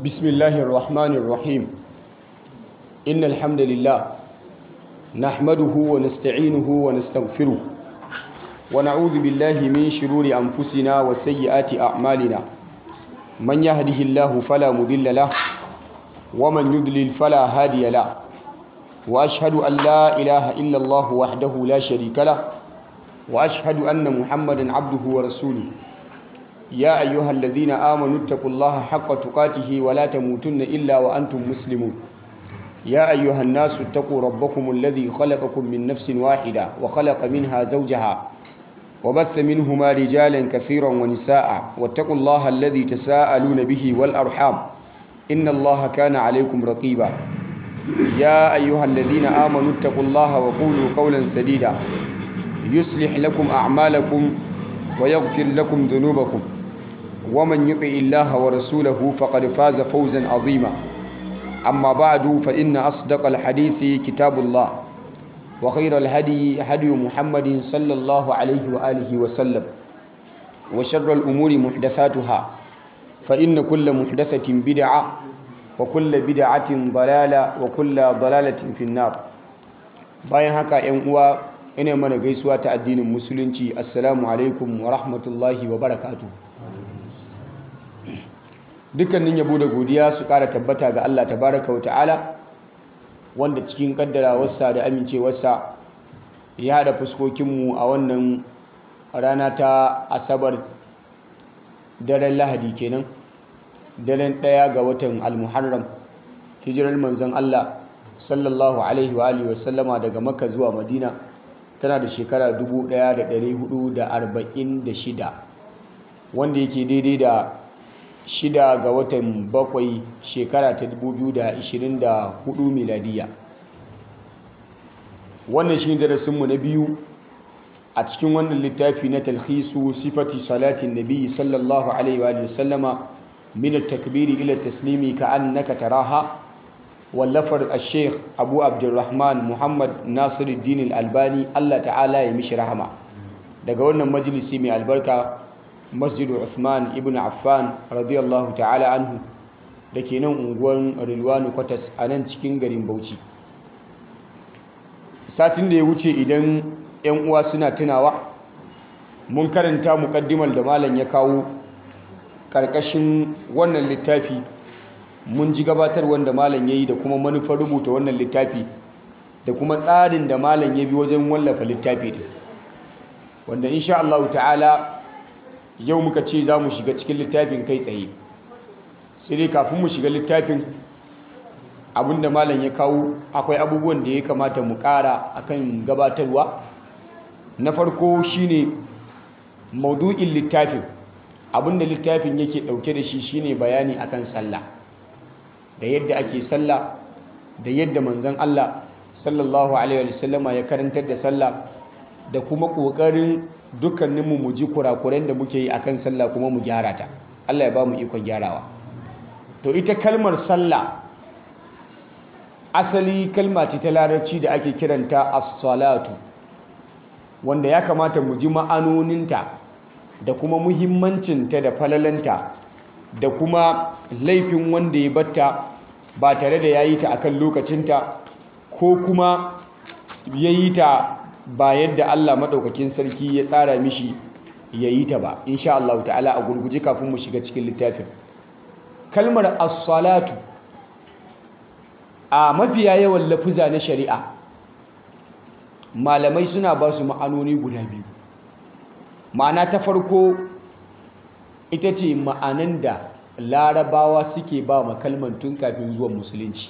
بسم الله الرحمن الرحيم إن الحمد لله نحمده ونستعينه ونستغفره ونعوذ بالله من شرور أنفسنا وسيئات أعمالنا من يهده الله فلا مضل له ومن يضلل فلا هادي له وأشهد أن لا إله إلا الله وحده لا شريك له وأشهد أن محمدا عبده ورسوله يا أيها الذين آمنوا اتقوا الله حق تقاته ولا تموتن إلا وأنتم مسلمون يا أيها الناس اتقوا ربكم الذي خلقكم من نفس واحدة وخلق منها زوجها وبث منهما رجالا كثيرا ونساء واتقوا الله الذي تساءلون به والأرحام إن الله كان عليكم رقيبا يا أيها الذين آمنوا اتقوا الله وقولوا قولا سديدا يصلح لكم أعمالكم ويغفر لكم ذنوبكم ومن يطع الله ورسوله فقد فاز فوزا عظيما أما بعد فإن أصدق الحديث كتاب الله وخير الهدي هدي محمد صلى الله عليه وآله وسلم وشر الأمور محدثاتها فإن كل محدثة بدعة وكل بدعة ضلالة وكل ضلالة في النار bayan haka 'yan uwa ina mana gaisuwa ta addinin musulunci assalamu alaikum wa rahmatullahi wa barakatu dukkanin yabo da godiya su kara tabbata ga Allah tabaraka wa ta'ala wanda cikin kaddarawarsa da amincewarsa ya haɗa fuskokinmu a wannan rana ta asabar daren lahadi kenan daren ɗaya ga watan almuharram hijirar manzon Allah sallallahu alaihi wa alihi wasallama daga makka zuwa madina tana da shekara 1446 wanda yake daidai da shida ga watan bakwai shekara ta 2024 miladiya wannan shi darasinmu na biyu a cikin wannan littafi na talhisu sifati salatin nabi sallallahu alaihi wa sallama min at-takbiri ila taslimi ka annaka taraha wallafar al-sheikh abu abdulrahman muhammad nasiruddin al-albani allah ta'ala ya mishi rahama daga wannan majalisi mai albarka masjidu uthman ibn affan radiyallahu ta'ala anhu da ke nan unguwar rilwanu kwatas a nan cikin garin bauchi satin da ya wuce idan 'yan uwa suna tunawa mun karanta mukaddimar da malam ya kawo ƙarƙashin wannan littafi mun ji gabatar wanda malam ya yi da kuma manufar rubuta wannan littafi da kuma tsarin da malam ya bi wajen wallafa littafi din wanda insha Allah ta'ala yau muka ce za mu shiga cikin littafin kai tsaye sai dai kafin mu shiga littafin abinda malam ya kawo akwai abubuwan da ya kamata mu ƙara akan gabatarwa na farko shine maudu'in littafin abinda littafin yake ɗauke da shi shine bayani akan sallah da yadda ake sallah da yadda manzon Allah sallallahu alaihi wasallama ya karantar da sallah da kuma ƙoƙarin dukkaninmu mu ji kurakuren da muke yi akan sallah kuma mu gyara ta Allah ya ba mu ikon gyarawa to ita kalmar sallah asali kalma ce ta larabci da ake kiranta as-salatu wanda ya kamata mu ji ma'anoninta da kuma muhimmancinta da falalanta da kuma laifin wanda ya batta ba tare da ya yi ta akan lokacinta ko kuma ya yi ta ba yadda Allah maɗaukakin sarki ya tsara mishi ya yi ta ba insha Allah ta'ala a gurguje kafin mu shiga cikin littafin kalmar as-salatu a mafiya yawan lafuza na shari'a malamai suna ba su ma'anoni guda biyu ma'ana ta farko ita ce ma'anan da larabawa suke ba ma kalman tun kafin zuwan musulunci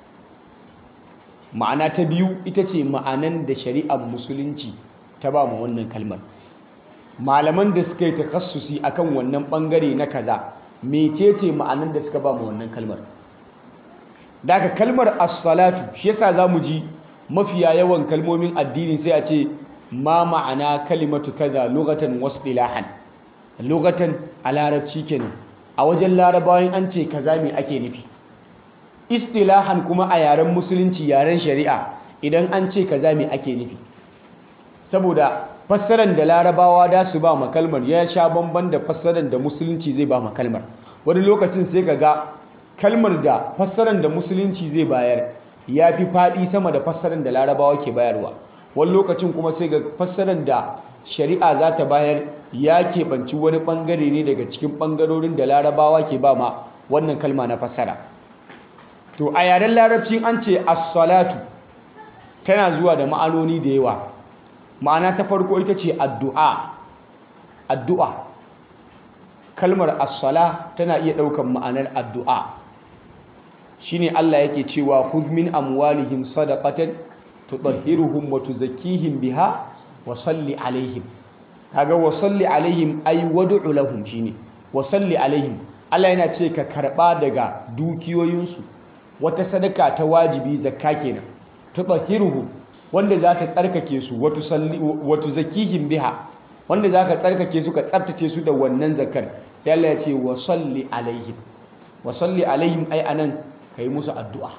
ma'ana ta biyu ita ce ma'anan da shari'ar musulunci ta ba ma wannan kalmar malaman da suka yi takassusi akan wannan bangare na kaza mecece ma'anan da suka ba ma wannan kalmar daga kalmar as-salatu shi yasa zamu ji mafiya yawan kalmomin addini sai a ce ma ma'ana kalimatu kaza lughatan wasdilahan lughatan a larabci kenan a wajen larabawan an ce kaza me ake nufi istilahan kuma a yaren musulunci yaren shari'a idan an ce kaza me ake nufi saboda fassaran da larabawa da su ba makalmar ya sha bamban da fassaran da musulunci zai ba makalmar wani lokacin sai ka ga kalmar da fassarar da musulunci zai bayar ya fi faɗi sama da fassarar da larabawa ke bayarwa wani lokacin kuma sai ga fassarar da shari'a za ta bayar ya keɓanci wani ɓangare ne daga cikin ɓangarorin da larabawa ke ba ma wannan kalma na fassara to a yaren larabci an ce as-salatu tana zuwa da ma'anoni da yawa ma'ana ta farko ita ce addu'a addu'a kalmar as-sala tana iya ɗaukan ma'anar addu'a shine Allah yake cewa khudh min amwalihim sadaqatan tutahhiruhum wa tuzakkihim biha wa salli alaihim kaga wa salli alaihim ay wad'u lahum shine wa salli alaihim Allah yana ce ka karba daga dukiyoyinsu wata sadaka ta wajibi zakka kenan tutahhiruhum wanda za ta tsarkake su wa tusalli wa tuzakkihim biha wanda za ka tsarkake su ka tsaftace su da wannan zakar sai Allah ya ce wa salli alaihim wa salli alaihim ai anan kai musu addu'a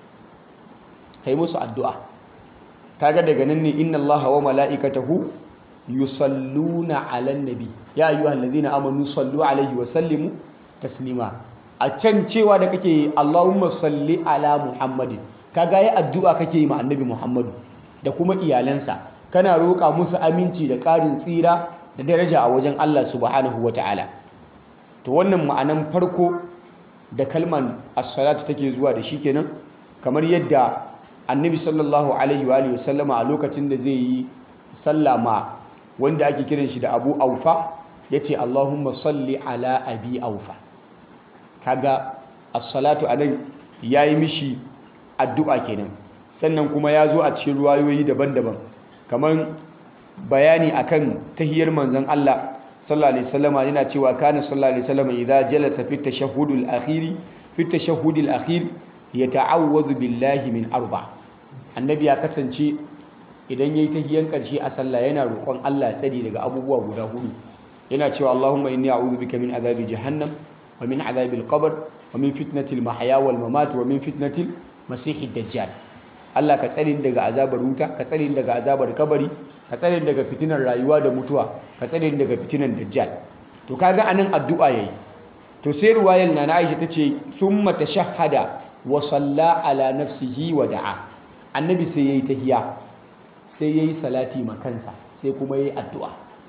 kai musu addu'a kaga daga nan ne inna allaha wa mala'ikatahu yusalluna 'alan nabi ya ayyuhallazina amanu sallu alaihi wa sallimu taslima a can cewa da kake Allahumma salli ala Muhammadin kaga yi addu'a kake yi ma annabi Muhammadu da kuma iyalansa kana roƙa musu aminci da ƙarin tsira da daraja a wajen Allah subhanahu ta'ala. to wannan ma'anan farko da kalman as-salatu take zuwa da shi kenan kamar yadda annabi sallallahu alaihi wa sallama a lokacin da zai yi sallama wanda ake kiran shi da abu aufa ya ce allahumma salli ala abi aufa kaga as-salatu anan ya yi mishi addu'a kenan sannan kuma ya zo a cikin ruwayoyi daban-daban kamar bayani akan tahiyar manzon Allah sallallahu alaihi wasallama yana cewa kana sallallahu alaihi wasallama idza jalasa fi tashahhudil akhir fi tashahhudil akhir yata'awwadhu billahi min arba annabi ya kasance idan yayi tahiyan karshe a sallah yana roƙon Allah tsari daga abubuwa guda hudu yana cewa Allahumma inni a'udhu bika min azabi jahannam wa min azabil qabr wa min fitnatil mahya wal mamat wa min fitnatil masihid dajjal Allah ka tsare daga azabar wuta ka tsare daga azabar kabari ka tsare daga fitinar rayuwa da mutuwa ka tsare daga fitinar dajjal to kaga anan addu'a yayi to sai ruwayar na Aisha tace thumma tashahhada wa salla ala nafsihi wa da'a annabi sai yayi tahiya sai yayi salati ma kansa sai kuma yayi addu'a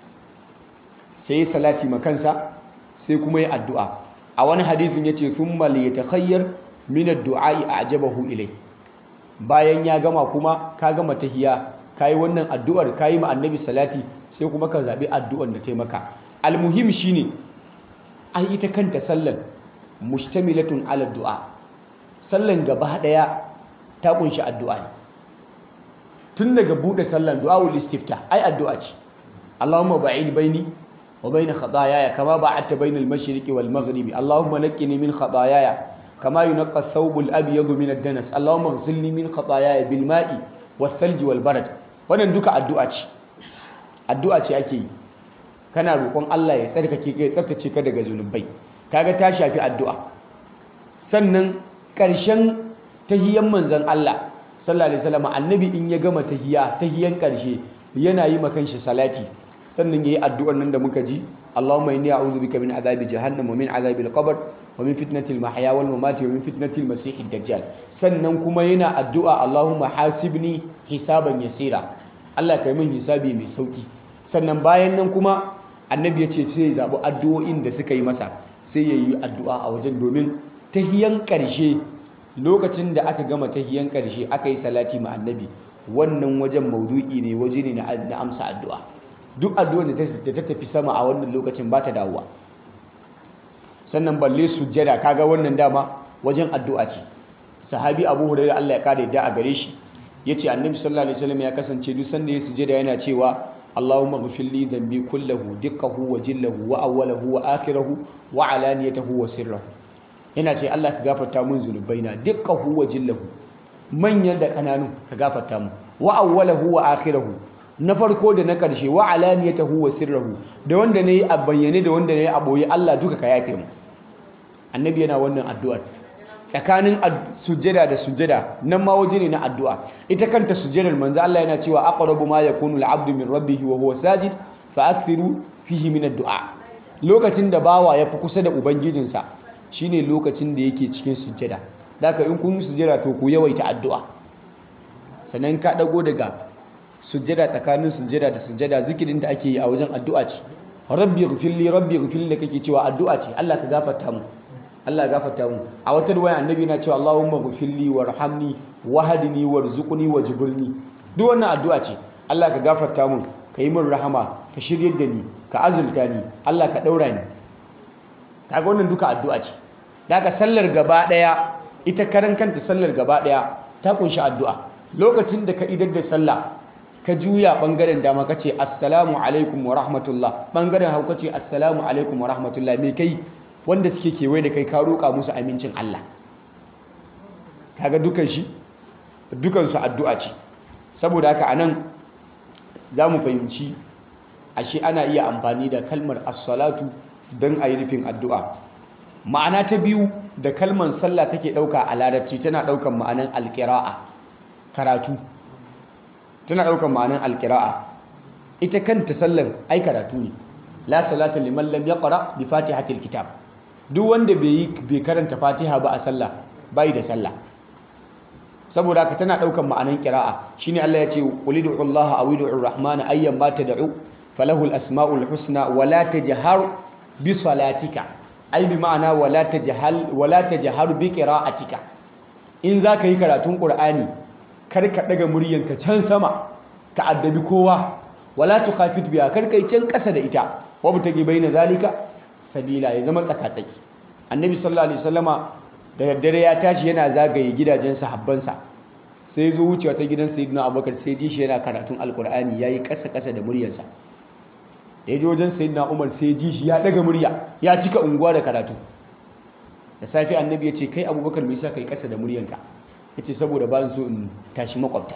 sai yayi salati ma kansa sai kuma yayi addu'a a wani hadisin yace thumma liyatakhayyar min ad-du'a a'jabahu ilai bayan ya gama kuma ka gama tahiya kayi wannan addu'ar kayi ma annabi salati sai kuma ka zabi addu'ar da taimaka almuhim shine ai ita kanta sallan mustamilatun ala du'a sallan gaba daya ta kunshi addu'a ne tun daga bude sallan du'aul istifta ai addu'a ce Allahumma ba'id baini wa bain khataayaya kama ba'adta bainal mashriqi wal maghribi Allahumma naqqini min khataayaya kama yunqqa ath-thawbul abyadu min ad-danas Allahumma ighsilni min khataayaya bil ma'i wath-thalji wal barad wannan duka addu'a ce addu'a ce ake yi kana roƙon Allah ya tsarkake ka ya tsaftace ka daga zunubai kaga ta shafi addu'a sannan ƙarshen tahiyyan manzon Allah sallallahu alaihi wasallam annabi in ya gama tahiya tahiyan ƙarshe yana yi ma kanshi salati sannan yayi addu'ar nan da muka ji Allahumma inni a'udhu bika min azabi jahannam wa min azabi al-qabr wa min fitnati al-mahya wal mamati wa min fitnati al-masih ad-dajjal sannan kuma yana addu'a Allahumma hasibni hisaban yasira Allah kai min hisabi mai sauki sannan bayan nan kuma annabi ya ce sai ya zaɓi addu'o'in da suka yi masa sai ya yi addu'a a wajen domin tahiyan ƙarshe lokacin da aka gama tahiyan ƙarshe aka yi salati ma annabi wannan wajen maudu'i ne waje ne na amsa addu'a duk addu'ar da ta tafi sama a wannan lokacin ba ta dawowa sannan balle sujjada kaga wannan dama wajen addu'a ce sahabi abu hurairah Allah ya kare da a gare shi yace annabi sallallahu alaihi wasallam ya kasance duk sanda ya sujjada yana cewa Allahumma ghfir li dhanbi kullahu dikkahu wa jillahu wa awwalahu wa akhirahu wa alaniyatahu wa sirrahu yana ce Allah ka gafarta mun zunubaina dikkahu wa jillahu manyan da kananu ka gafarta mu wa awwalahu wa akhirahu na farko da na karshe wa alaniyatahu wa sirrahu da wanda nayi a bayyane da wanda nayi a boye Allah duka ka yafe mu annabi yana wannan addu'ar tsakanin sujjada da sujjada nan ma waje ne na addu'a ita kanta sujjadar manzo Allah yana cewa aqrabu ma yakunu al-'abdu min rabbih wa huwa sajid fa akthiru fihi min ad-du'a lokacin da bawa ya fi kusa da ubangijinsa shine lokacin da yake cikin sujjada daka in kun yi sujjada to ku yawaita addu'a sannan ka dago daga sujjada tsakanin sujjada da sujjada zikirin da ake yi a wajen addu'a ce rabbi ghfirli rabbi ghfirli da kake cewa addu'a ce Allah ka gafarta mu Allah ya gafarta mu a wata ruwaya annabi yana cewa Allahumma ghfirli warhamni wahdini warzuqni wajburni duk wannan addu'a ce Allah ka gafarta mu ka yi min rahama ka shiryar da ni ka azurta ni Allah ka daura ni kaga wannan duka addu'a ce daga sallar gaba daya ita karan kanta sallar gaba daya ta kunshi addu'a lokacin da ka idar da sallah ka juya bangaren dama ka ce assalamu alaikum wa rahmatullah bangaren hau ka ce assalamu alaikum wa rahmatullah me kai wanda suke kewaye da kai ka roƙa musu amincin Allah kaga dukan shi dukan su addu'a ce saboda haka anan za mu fahimci ashe ana iya amfani da kalmar as-salatu don a yi nufin addu'a ma'ana ta biyu da kalmar sallah take ɗauka a larabci tana ɗaukan ma'anan alƙira'a karatu tana ɗaukan ma'anan alƙira'a ita kanta sallan ai karatu ne la salata liman lam yaqra bi fatihatil kitab duk wanda bai bai karanta fatiha ba a sallah bai da sallah saboda haka tana ɗaukan ma'anan ƙira'a shine Allah ya ce qul ud'u Allah aw ud'u ar-rahmana ayyan ma tad'u falahu al-asma'ul husna wa la tajhar bi salatika ai bi ma'ana wala tajhal wala tajhar bi qira'atika in zaka yi karatun qur'ani kar ka daga muryanka can sama ka addabi kowa wala tukhafit biha kar kai can kasa da ita wa butage baina zalika sabila ya zama tsakatsaki annabi sallallahu alaihi wasallama da daddare ya tashi yana zagaye gidajen sahabbansa sai zo wucewa ta gidan sayyidina abubakar sai ji shi yana karatun alqur'ani yayi kasa kasa da muryarsa da ya ji wajen sayyidina umar sai ji shi ya daga murya ya cika unguwa da karatu da safi annabi ya ce kai abubakar mai sa kai kasa da muryanka ya ce saboda ba so in tashi makwabta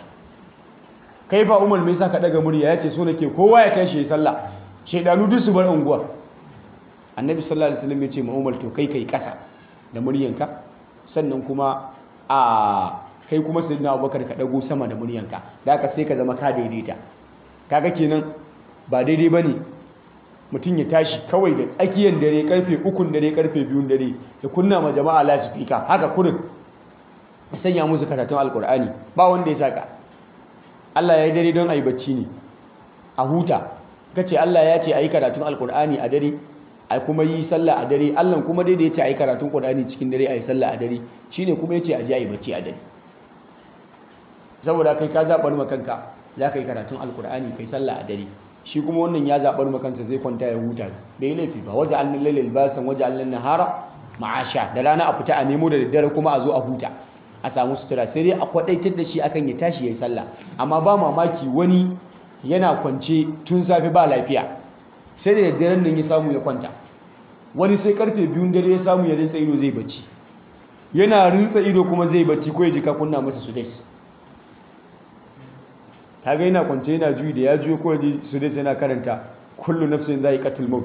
kai fa umar mai sa ka daga murya ya ce so nake kowa ya tashi ya sallah shaidanu duk su bar unguwar annabi sallallahu alaihi wasallam ya ce ma umar to kai kai kasa da muryanka sannan kuma a kai kuma sayyidina abubakar ka dago sama da muryanka da haka sai ka zama ka daidaita kaga kenan ba daidai bane mutum ya tashi kawai da tsakiyar dare karfe ukun dare karfe biyun dare ya kunna ma jama'a lasifika haka kurin ya sanya musu karatun alkur'ani ba wanda ya saka Allah ya yi dare don a yi bacci ne a huta ka ce Allah ya ce a yi karatun alkur'ani a dare a kuma yi sallah a dare Allah kuma dai da ya ce a yi karatun ƙur'ani cikin dare a yi sallah a dare shi ne kuma ya ce a ji a yi bacci a dare saboda kai ka zaɓar makanka za ka yi karatun alkur'ani kai sallah a dare shi kuma wannan ya zaɓar makansa zai kwanta ya huta bai laifi ba waje an lalle libasan waje an lalle nahara ma'asha da rana a fita a nemo da daddare kuma a zo a huta a samu sutura sai dai a kwadaitar da shi akan ya tashi ya yi sallah amma ba mamaki wani yana kwance tun safe ba lafiya sai da daddaren nan ya samu ya kwanta wani sai karfe biyun dare ya samu ya rinsa ido zai bacci yana rinsa ido kuma zai bacci ko ya ji ka kunna masa su dais kaga yana kwance yana juyi da ya juyo ko ji su dai yana karanta kullu nafsin zai qatil maut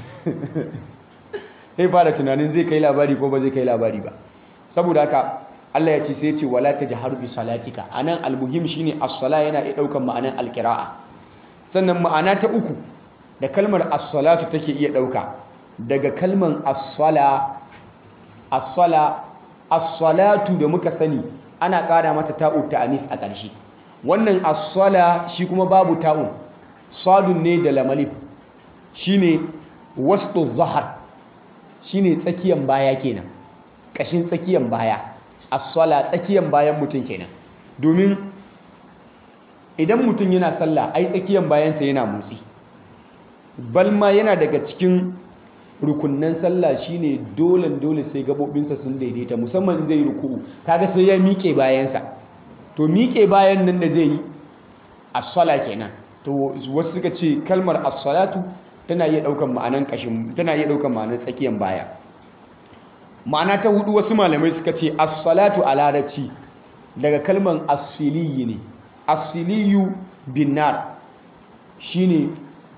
sai fara tunanin zai kai labari ko ba zai kai labari ba saboda haka Allah ya ce sai ya ce wala tajharu bi salatika anan almuhim shine as-sala yana iya daukan ma'anan al-qira'a sannan ma'ana ta uku da kalmar as-salatu take iya dauka daga kalmar as-sala as-sala as-salatu da muka sani ana ƙara mata ta'u ta'anis a ƙarshe wannan as-sala shi kuma babu ta'un sadun ne da lamalif shine wastu zahar shine tsakiyan baya kenan kashin tsakiyan baya as-sala tsakiyan bayan mutum kenan domin idan mutum yana sallah ai tsakiyan bayansa yana motsi balma yana daga cikin rukunnan sallah shine dole dole sai gabobinsa sun daidaita musamman zai ruku'u kaga sai ya miƙe bayansa to miƙe bayan nan da zai yi as-sala kenan to wasu suka ce kalmar as-salatu tana iya daukan ma'anan kashin tana iya daukan ma'anan tsakiyan baya ma'ana ta hudu wasu malamai suka ce as-salatu a larabci daga kalmar as-siliyi ne as-siliyu bin nar shine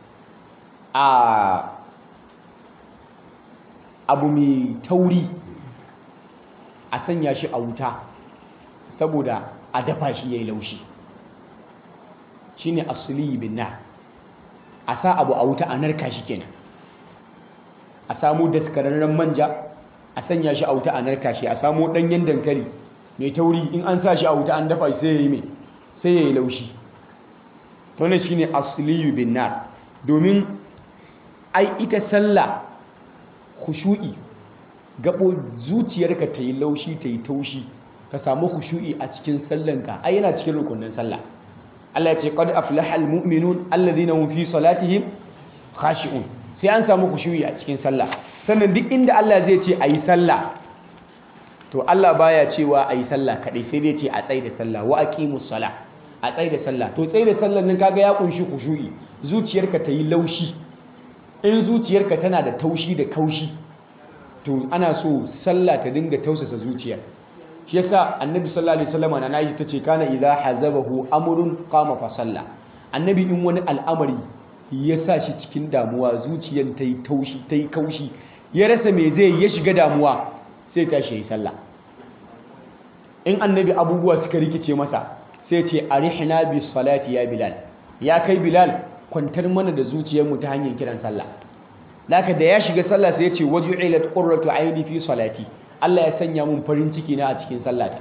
a abu mai tauri a sanya shi a wuta saboda a dafa shi yayi laushi shine as-siliyu bin nar a sa abu a wuta a narka shi kenan a samu daskararren manja a sanya shi a wuta a narka shi a samo ɗanyen dankali mai tauri in an sa shi a wuta an dafa sai ya yi mai sai ya yi laushi to ne shine asliyu bin nar domin ai ita sallah khushu'i gabo zuciyarka ta yi laushi ta yi taushi ka samu khushu'i a cikin sallanka ai yana cikin rukunin sallah Allah ya ce qad aflaha almu'minun alladhina hum fi salatihim khashi'un sai an samu khushu'i a cikin sallah sannan duk inda Allah zai ce ayi sallah to Allah baya cewa ayi sallah kadai sai dai ce a tsaye da sallah wa aqimus salah a tsaye da sallah to tsaye da sallar nan kaga ya kunshi khushu'i zuciyarka ta yi laushi in zuciyarka tana da taushi da kaushi to ana so sallah ta dinga tausasa zuciyar shi yasa annabi sallallahu alaihi wasallam na nayi tace kana idza hazabahu amrun qama fa salla annabi in wani al'amari ya sa shi cikin damuwa zuciyar ta yi taushi ta yi kaushi ya rasa me zai ya shiga damuwa sai tashi yi sallah in annabi abubuwa suka rikice masa sai ce arihna bis salati ya bilal ya kai bilal kwantar mana da zuciyarmu ta hanyar kiran sallah Laka da ya shiga sallah sai ya ce waju'ilat qurratu aini fi salati Allah ya sanya mun farin ciki na a cikin sallata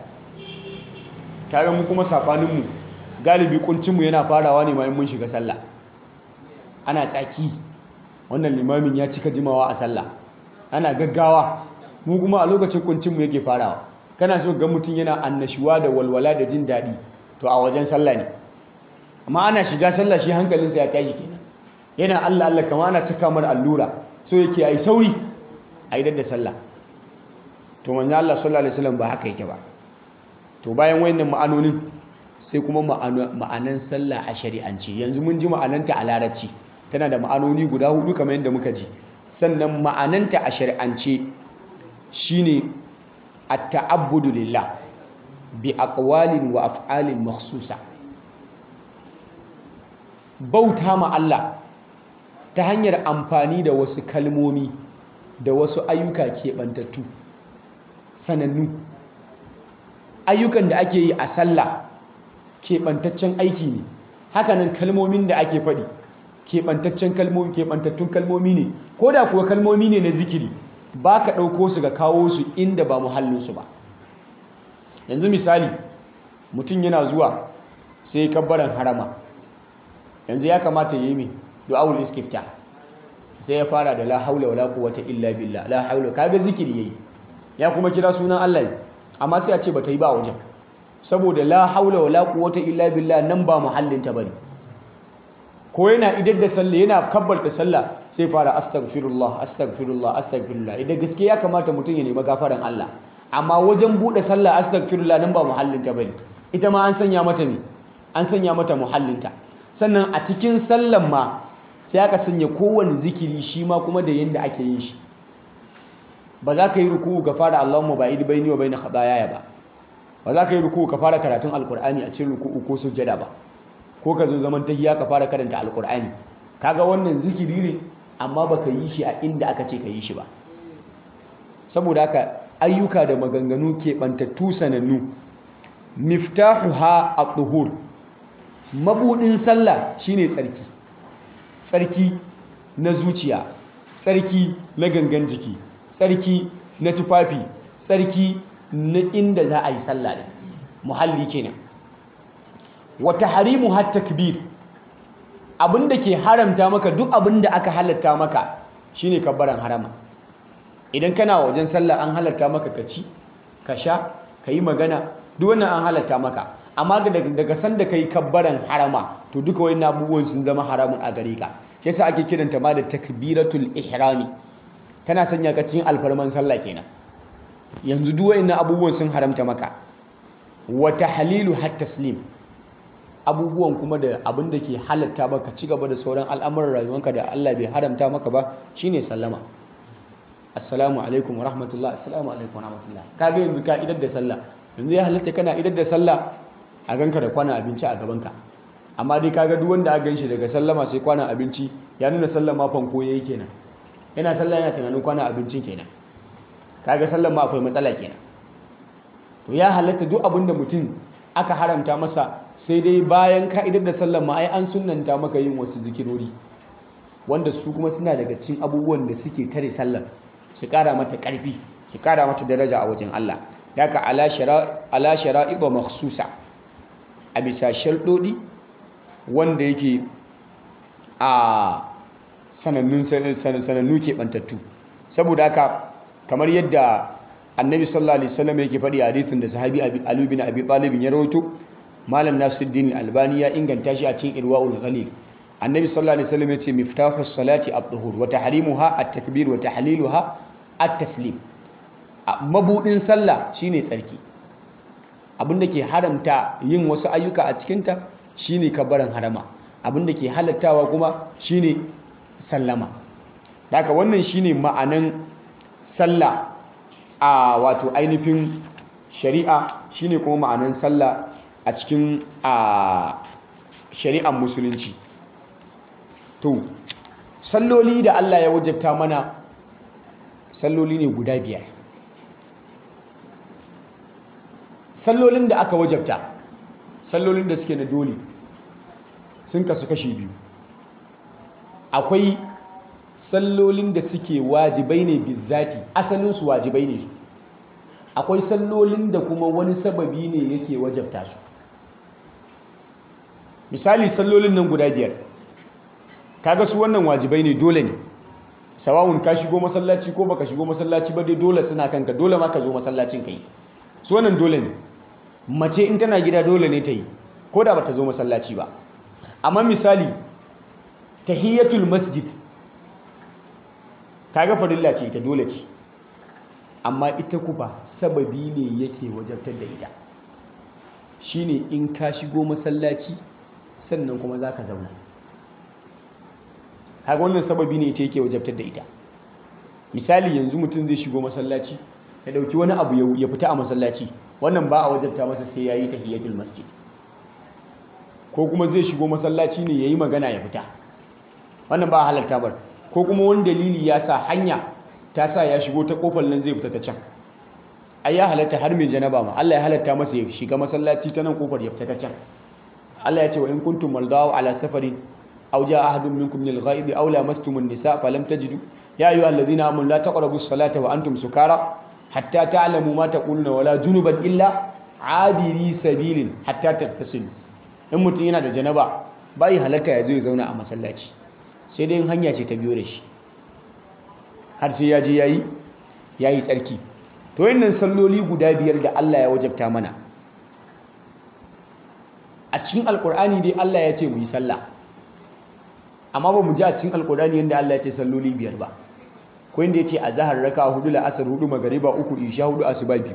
kaga mu kuma safanin mu galibi kuncin mu yana farawa ne bayan mun shiga sallah ana tsaki wannan limamin ya cika jimawa a sallah ana gaggawa mu kuma a lokacin kuncin mu yake farawa kana so ga mutum yana annashuwa da walwala da jin daɗi to a wajen sallah ne amma ana shiga sallah shi hankalinsa ya tashi kenan yana Allah Allah kama ana cika mar allura so yake ai sauri a idar da sallah to manzo Allah sallallahu alaihi wasallam ba haka yake ba to bayan wayannan ma'anonin sai kuma ma'anan sallah a shari'ance yanzu mun ji ma'ananta a larabci tana da ma'anoni guda hudu kamar yadda muka ji sannan ma'ananta a shari'ance shine at-ta'abbudu lillah bi aqwalin wa af'alin makhsusa bauta ma Allah ta hanyar amfani da wasu kalmomi da wasu ayyuka keɓantattu sanannu ayyukan da ake yi a sallah keɓantaccen aiki ne hakanan kalmomin da ake faɗi keɓantaccen kalmomi keɓantattun kalmomi ne ko da kuwa kalmomi ne na zikiri ba ka ɗauko su ga kawo su inda ba muhallinsu ba yanzu misali mutum yana zuwa sai kabbaran harama yanzu ya kamata ya yi mai du'awul iskifta sai ya fara da la haula wala quwwata illa billah la haula kaga zikiri yayi ya kuma kira sunan Allah amma sai a ce bata yi ba wajen saboda la haula wala quwwata illa billah nan ba muhallin ta bane ko yana idar da sallah yana kabbalta sallah sai fara astaghfirullah astaghfirullah astaghfirullah idan gaske ya kamata mutum ya nemi gafaran Allah amma wajen bude sallah astaghfirullah nan ba muhallin ta bane ita ma an sanya mata me an sanya mata muhallin ta sannan a cikin sallan ma sai aka sanya kowane zikiri shi ma kuma da yadda ake yin shi ba za ka yi ruku ka fara Allahumma ba'id baini wa baina khataaya ba ba za ka yi ruku ka fara karatun alkur'ani a cikin ruku ko sujjada ba ko ka zo zaman tahiyya ka fara karanta alkur'ani kaga wannan zikiri ne amma baka yi shi a inda aka ce ka yi shi ba saboda haka ayyuka da maganganu ke bantattu sanannu miftahuha at-tuhur mabudin sallah shine tsarki tsarki na zuciya tsarki na gangan jiki tsarki na tufafi tsarki na inda za a yi sallah da muhalli kenan wata harimu har takbir abinda ke haramta maka duk abinda aka halatta maka shine kabbaran harama idan kana wajen sallah an halatta maka ka ci ka sha ka yi magana duk wannan an halatta maka amma daga sanda kai kabbaran harama to duka wani abubuwan sun zama haramun a gare ka shi yasa ake kiranta ma da takbiratul ihrami tana sanya ka cikin alfarman sallah kenan yanzu duk wani abubuwan sun haramta maka wa tahlilu hat taslim abubuwan kuma da abin da ke halatta maka ci gaba da sauran al'amuran rayuwanka da Allah bai haramta maka ba shine sallama assalamu alaikum wa rahmatullah assalamu alaikum wa rahmatullah kaga yanzu ka idar da sallah yanzu ya halatta kana idar da sallah a ganka da kwana abinci a gabanka amma dai kaga duk wanda aka ganshi daga sallama sai kwana abinci ya nuna sallama fanko yayi kenan yana sallah yana tunanin kwana abincin kenan kaga sallan ma akwai matsala kenan to ya halatta duk abin da mutum aka haramta masa sai dai bayan ka'idar da sallan ma ai an sunnanta maka yin wasu zikirori wanda su kuma suna daga cikin abubuwan da suke tare sallar su kara mata karfi ki kara mata daraja a wajen Allah daga ala ala shara'iba makhsusa a bisa sharɗoɗi wanda yake a sanannun sanannu keɓantattu saboda haka kamar yadda annabi sallallahu alaihi wasallam yake faɗi a hadisin da sahabi Ali bin Abi Talib ya rawaito malam Nasiruddin Albani ya inganta shi a cikin Irwaul Ghalil annabi sallallahu alaihi wasallam yace miftahu salati at-tuhur wa tahrimuha at-takbir wa tahliluha at-taslim mabudin sallah shine tsarki abinda ke haramta yin wasu ayyuka a cikinta shine kabarin harama abinda ke halattawa kuma shine sallama daga wannan shine ma'anan sallah a wato ainihin shari'a shine kuma ma'anan sallah a cikin a shari'ar musulunci to salloli da Allah ya wajabta mana salloli ne guda biyar sallolin da aka wajabta sallolin da suke na dole sun kasu kashi biyu akwai sallolin da suke wajibai ne bizzati asalinsu wajibai ne akwai sallolin da kuma wani sababi ne yake wajabta su misali sallolin nan guda biyar kaga su wannan wajibai ne dole ne sawawun ka shigo masallaci ko baka shigo masallaci ba dai dole suna kanka dole ma ka zo masallacin kai su wannan dole ne mace in tana gida dole ne ta yi ko da bata zo masallaci ba amma misali tahiyatul masjid kaga farilla ce ita dole ce amma ita kuma sababi ne yake wajabtar da ita shine in ka shigo masallaci sannan kuma zaka zauna kaga wannan sababi ne ita yake wajabtar da ita misali yanzu mutum zai shigo masallaci ya dauki wani abu ya fita a masallaci wannan ba a wajabta masa sai yayi tahiyatul masjid ko kuma zai shigo masallaci ne yayi magana ya fita wannan ba a halarta bar ko kuma wani dalili ya sa hanya ta sa ya shigo ta kofar nan zai fita ta can ai ya halatta har mai janaba ma Allah ya halatta masa ya shiga masallaci ta nan kofar ya fita ta can Allah ya ce wa in kuntum maldaw ala safarin aw jaa ahadun minkum min al-ghaib aw lamastum an-nisa falam tajidu ya ayyuhalladhina amanu la taqrabu as-salata wa antum sukara hatta ta'lamu ma taquluna wala junuban illa abiri sabilin hatta tattasilu in mutum yana da janaba bai halatta ya zo ya zauna a masallaci sai dai hanya ce ta biyo da shi har sai ya je yayi yayi tsarki to yannan salloli guda biyar da Allah ya wajabta mana a cikin alkur'ani dai Allah ya ce mu yi sallah amma ba mu ji a cikin alkur'ani yadda Allah ya ce salloli biyar ba ko inda ya ce a zahar raka hudu la'asar hudu magariba uku isha hudu asuba biyu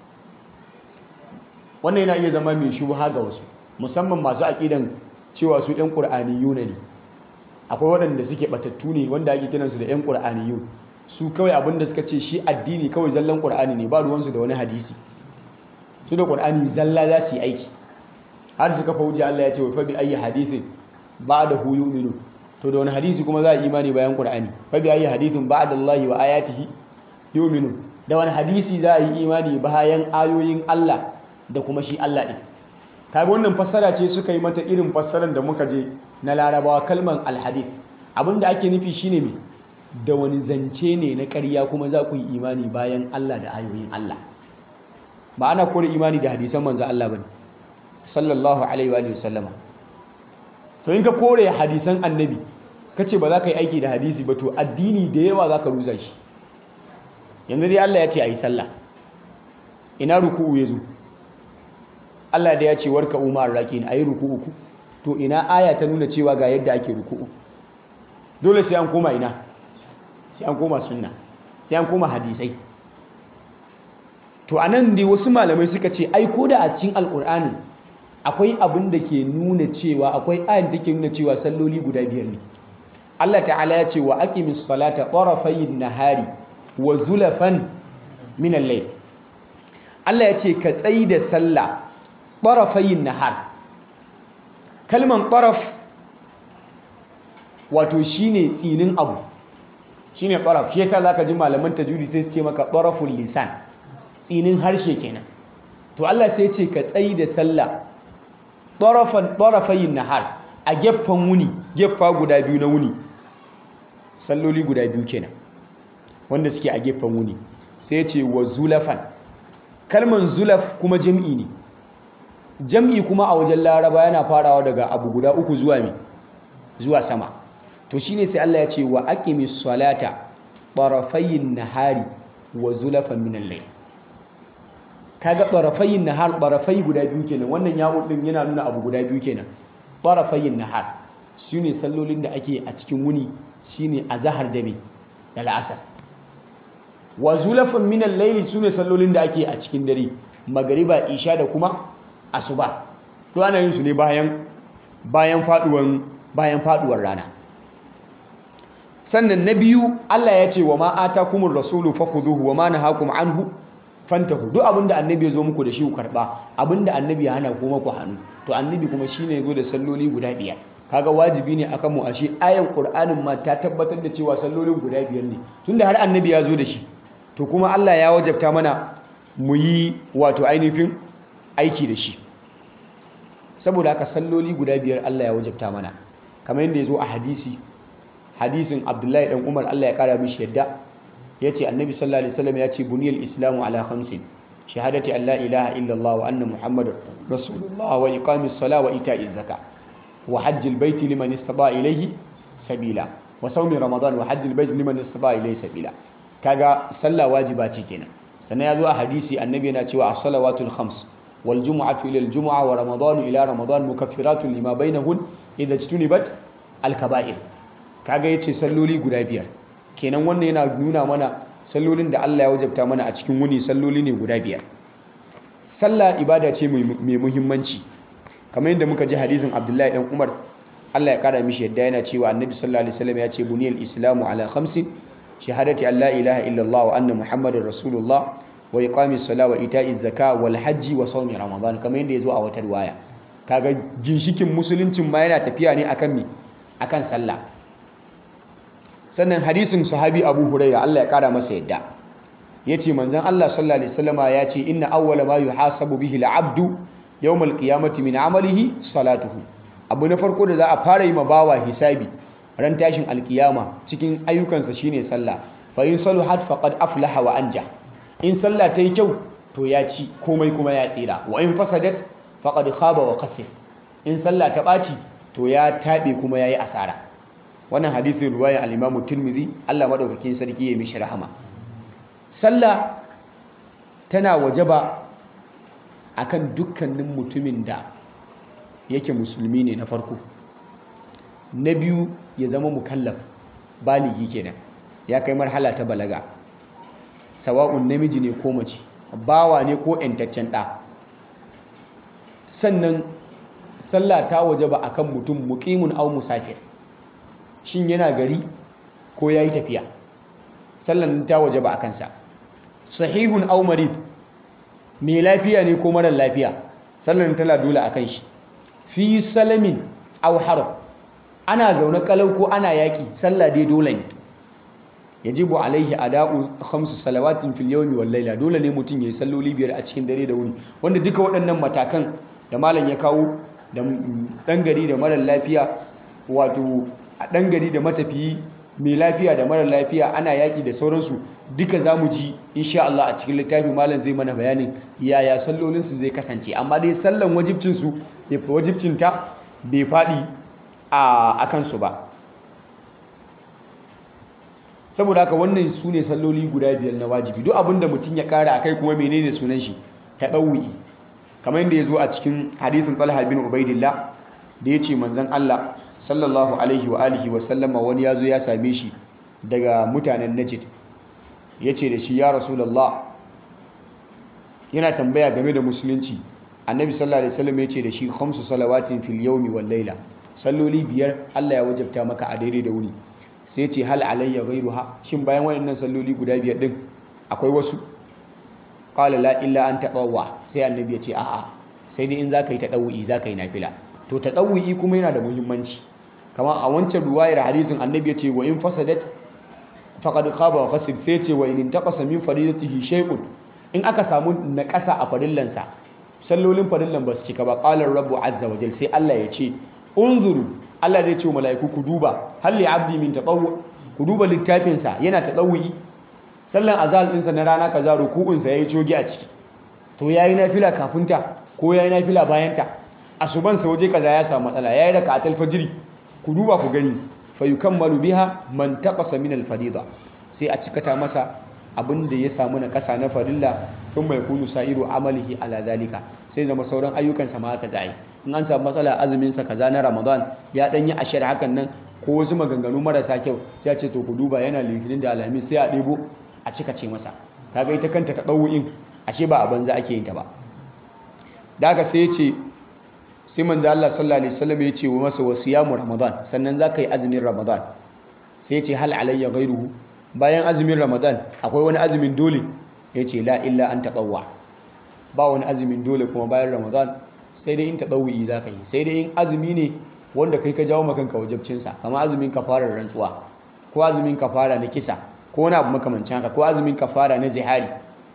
wannan yana iya zama mai shubha ga wasu musamman masu aƙidan cewa su ɗan ƙur'aniyuna ne akwai waɗanda suke batattu ne wanda ake kiransu da 'yan ƙur'aniyun su kawai abin da suka ce shi addini kawai zallan ƙur'ani ne ba ruwansu da wani hadisi su da ƙur'ani zalla za su yi aiki har suka fa wuce Allah ya ce wa fa bi ayi hadisin ba'da hu yu'minu to da wani hadisi kuma za a imani bayan ƙur'ani fa bi ayi hadisin ba'da Allah wa ayatihi yu'minu da wani hadisi za a yi imani bayan ayoyin Allah da kuma shi Allah din kaga wannan fassara ce suka yi mata irin fassarar da muka je na larabawa kalman alhadith abinda ake nufi shine me da wani zance ne na ƙarya kuma za ku yi imani bayan Allah da ayoyin Allah ba ana kore imani da hadisan manzo Allah bane sallallahu alaihi wa sallama to in ka kore hadisan annabi kace ba za ka yi aiki da hadisi ba to addini da yawa za ka rusa shi yanzu dai Allah ya ce ayi sallah ina ruku'u yazo Allah da ya ce warka umar rakin ayi ruku'u ku to ina aya ta nuna cewa ga yadda ake ruku'u dole sai an koma ina sai an koma sunna sai an koma hadisai to anan dai wasu malamai suka ce ai ko da a cikin alkur'ani akwai abin da ke nuna cewa akwai ayin da ke nuna cewa salloli guda biyar ne Allah ta'ala ya ce wa aqimis salata tarafayin nahari wa zulafan min al-layl Allah ya ce ka tsayi da sallah tarafayin nahar kalman taraf wato shine tsinin abu shine taraf shi yasa zaka ji malaman tajwidi sai su ce maka taraful lisan tsinin harshe kenan to Allah sai ce ka tsayi da sallah tarafan tarafayin nahar a gefen wuni gefa guda biyu na wuni salloli guda biyu kenan wanda suke a gefen wuni sai ya ce wa zulafan kalman zulaf kuma jam'i ne jam'i kuma a wajen laraba yana farawa daga abu guda uku zuwa mi zuwa sama to shine sai Allah ya ce wa aqimis salata tarafayin nahari wa zulafan min al-layl kaga tarafayin nahar tarafai guda biyu kenan wannan yawon din yana nuna abu guda biyu kenan tarafayin nahar shine sallolin da ake a cikin wuni shine azhar da me da la'asar wa zulafan min al-layl sune sallolin da ake a cikin dare magariba isha da kuma asuba to ana yin su ne bayan bayan faduwan bayan faduwar rana sannan na biyu Allah ya ce wa ma atakumur rasulu fakhuduhu wa ma nahakum anhu fantahu duk abinda annabi ya zo muku da shi ku karba abinda annabi ya hana kuma ku hannu to annabi kuma shine ya zo da salloli guda biyar kaga wajibi ne akan mu ashe ayan qur'anin ma ta tabbatar da cewa sallolin guda biyar ne tunda har annabi ya zo da shi to kuma Allah ya wajabta mana mu yi wato ainihin aiki da shi saboda haka salloli guda biyar Allah ya wajabta mana kamar yadda ya zo a hadisi hadisin abdullahi dan umar Allah ya kara mishi yadda ya ce annabi sallallahu alaihi wasallam ya ce buniyar islamu ala khamsin shahadati an la ilaha illallah wa anna muhammadar rasulullah wa iqamis sala wa ita'iz zaka wa hajjil baiti liman istata ilayhi sabila wa sawmi ramadan wa hajjil baiti liman istata ilayhi sabila kaga sallah wajiba ce kenan sannan ya zo a hadisi annabi yana cewa as-salawatul khams wal jumu'atu ila al-jumu'a wa ramadan ila ramadan mukaffiratun lima bainahun idza ijtunibat al-kaba'ir kaga yace salloli guda biyar kenan wannan yana nuna mana sallolin da Allah ya wajabta mana a cikin wuni salloli ne guda biyar sallah ibada ce mai muhimmanci kamar yadda muka ji hadisin Abdullahi dan Umar Allah ya kara mishi yadda yana cewa Annabi sallallahu alaihi wasallam ya ce buniyal islamu ala khamsin shahadati an la ilaha illallah wa anna muhammadar rasulullah wa iqamis sala wa ita'iz zaka wal hajji wa sawmi ramadan kamar yadda yazo a wata riwaya kaga ginshikin musuluncin ma yana tafiya ne akan mi akan sallah sannan hadisin sahabi abu huraira Allah ya kara masa yadda ya ce manzan Allah sallallahu alaihi wasallama ya ce inna awwala ma yuhasabu bihi al-abdu yawmal qiyamati min amalihi salatuhu abu na farko da za a fara yi ma bawa hisabi ran tashin alkiyama cikin ayyukansa shine sallah fa in saluhat faqad aflaha wa anja in sallah ta yi kyau to ya ci komai kuma ya tsira wa in fasadat faqad khaba wa khasir in sallah ta ɓaci to ya taɓe kuma ya yi asara wannan hadisin ruwayan al-Imam Tirmidhi Allah madaukakin sarki ya mishi rahama sallah tana wajaba akan dukkanin mutumin da yake musulmi ne na farko na biyu ya zama mukallaf baligi kenan ya kai marhala ta balaga sawa'un namiji ne ko mace bawa ne ko ƴantaccen ɗa sannan sallah ta wajaba akan mutum muqimun aw musafir shin yana gari ko yayi tafiya sallan ta wajaba akan sa sahihun aw marid mai lafiya ne ko marar lafiya sallan tana dole akan shi fi salamin aw harb ana zaune kalau ko ana yaki sallah dai dole ne yajibu alaihi ada'u khamsu salawatin fil yawmi wal layla dole ne mutum yayi salloli biyar a cikin dare da wuni wanda duka waɗannan matakan da malam ya kawo da dan gari da marar lafiya wato a dan gari da matafiyi mai lafiya da marar lafiya ana yaki da sauransu duka zamu ji insha Allah a cikin littafi malam zai mana bayanin yaya sallolin su zai kasance amma dai sallan wajibcin su wajibcin ta bai fadi a akan su ba saboda haka wannan su ne salloli guda biyar na wajibi duk abinda mutum ya kara akai kuma menene sunan shi tadawwi kamar yadda ya zo a cikin hadisin Talha bin Ubaidillah da ya ce manzon Allah sallallahu alaihi wa alihi wa sallama wani ya zo ya same shi daga mutanen Najd ya ce da shi ya Rasulullah yana tambaya game da musulunci annabi sallallahu alaihi wasallam ya ce da shi khamsu salawatin fil yawmi wal layla salloli biyar Allah ya wajabta maka a daidai da wuni sai ce hal alayya ghayruha shin bayan waɗannan salloli guda biyar din akwai wasu qala la illa an tatawwa sai annabi ya ce a'a sai dai in zaka yi tadawwi zaka yi nafila to tadawwi kuma yana da muhimmanci kamar a wancan ruwayar hadisin annabi ya ce wa in fasadat faqad khaba wa khasir sai ce wa in intaqasa min faridatihi shay'un in aka samu naƙasa a farillansa sallolin farillan ba su cika ba qala rabbu azza wa jal sai Allah ya ce unzuru Allah zai ce wa mala'iku ku duba hal li abdi min tatawwu ku duba littafinsa yana tadawwi sallan azal ɗinsa na rana kaza ruku'unsa ya yi cogi a ciki to ya yi nafila kafinta ko ya yi nafila bayanta asubansa waje kaza ya samu matsala ya yi raka a talfajiri ku duba ku gani fa yukammalu biha man taqasa min al-farida sai a cikata masa abin da ya samu na kasa na farilla sun mai kunu sa'iru amalihi ala zalika sai zama sauran ayyukansa ma haka zai in an samu matsala azumin sa kaza na ramadan ya dan yi ashir hakan nan ko wasu maganganu marasa kyau sai ya ce to ku duba yana litinin da alhamis sai a ɗebo a cika ce masa kaga ita kanta ta ɗau'in ashe ba a banza ake yin ta ba da haka sai ya ce sai manzo Allah sallallahu alaihi wasallam ya ce wa masa wasiyamu ramadan sannan za ka yi azumin ramadan sai ya ce hal alayya ghairuhu bayan azumin ramadan akwai wani azumin dole ya ce la illa an taɓawa ba wani azumin dole kuma bayan ramadan sai dai in taɓawi za ka yi sai dai in azumi ne wanda kai ka jawo makanka wajabcinsa kama azumin kafara rantsuwa ko azumin kafara na kisa ko wani abu makamancin haka ko azumin kafara na zihari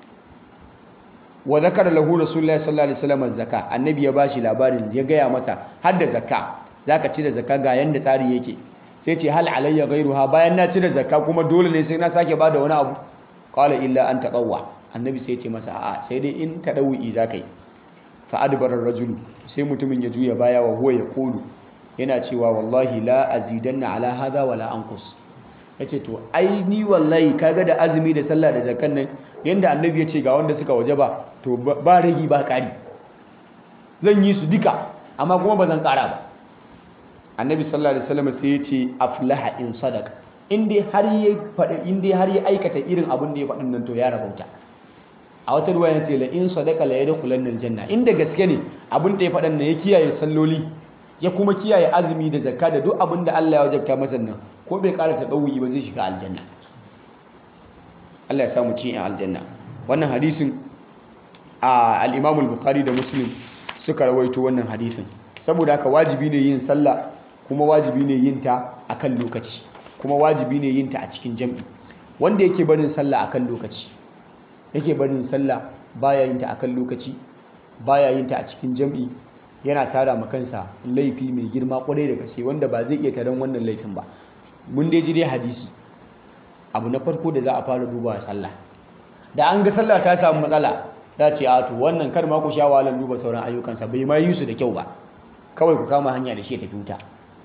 wa zakara lahu rasulullahi sallallahu alaihi wasallam zakka annabi ya bashi labarin ya gaya masa har da zakka zaka ci da zakka ga yanda tsari yake sai ce hal alayya ghairuha bayan na cire zakka kuma dole ne sai na sake bada wani abu qala illa an taqawwa annabi sai ya ce masa a'a sai dai in tadawi zakai fa adbara rajulu sai mutumin ya juya baya wa huwa yaqulu yana cewa wallahi la azidanna ala hadha wala anqus yace to ai ni wallahi kaga da azumi da sallah da zakkan nan yanda annabi ya ce ga wanda suka wajaba to ba ragi ba kari zan yi su duka amma kuma ba zan kara ba annabi sallallahu alaihi wasallam sai ya ce aflaha in sadaka in dai har ya faɗi in dai har ya aikata irin abin da ya faɗin nan to ya rabauta a wata ruwa ya ce la in sadaka la yadkhulanna aljanna inda gaske ne abin da ya faɗin nan ya kiyaye salloli ya kuma kiyaye azumi da zakka da duk abin da Allah ya wajabta masa nan ko bai ƙara tadawuyi ba zai shiga aljanna Allah ya samu cin aljanna wannan hadisin a al-Imam al-Bukhari da Muslim suka rawaito wannan hadisin saboda haka wajibi ne yin sallah kuma wajibi ne yin ta akan lokaci kuma wajibi ne yin ta a cikin jam'i wanda yake barin sallah akan lokaci yake barin sallah baya yin ta akan lokaci baya yin ta a cikin jam'i yana tara ma kansa laifi mai girma kwarai da gaske wanda ba zai iya taron wannan laifin ba mun dai ji dai hadisi abu na farko da za a fara duba sallah da an ga sallah ta samu matsala da ce a to wannan kar ma ku sha wahalar duba sauran ayyukansa bai ma yi su da kyau ba kawai ku kama hanya da shi ya tafi wuta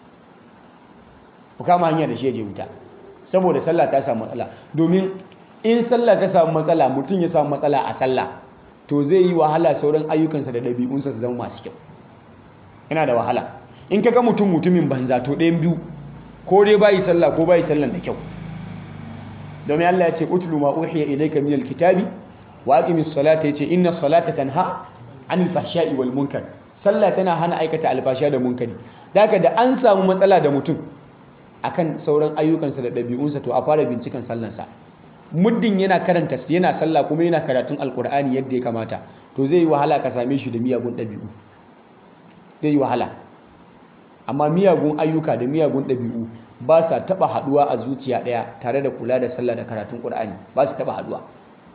ku kama hanya da shi ya je wuta saboda sallah ta samu matsala domin in sallah ta samu matsala mutum ya samu matsala a sallah to zai yi wahala sauran ayyukansa da ɗabi'unsa su zama masu kyau yana da wahala in ka ga mutum mutumin banza to ɗayan biyu ko dai bayi sallah ko bayi sallan da kyau domin Allah ya ce utlu ma uhiya ilayka min alkitabi wa aqimis salata yace inna salata tanha anil fahsha'i wal munkar sallah tana hana aikata alfasha da munkari daga da an samu matsala da mutum akan sauran ayyukansa da ɗabi'unsa to a fara binciken sallansa muddin yana karanta yana sallah kuma yana karatun alkur'ani yadda ya kamata to zai yi wahala ka same shi da miyagun ɗabi'u zai yi wahala amma miyagun ayyuka da miyagun ɗabi'u ba sa taɓa haɗuwa a zuciya ɗaya tare da kula da sallah da karatun ƙur'ani ba su taɓa haɗuwa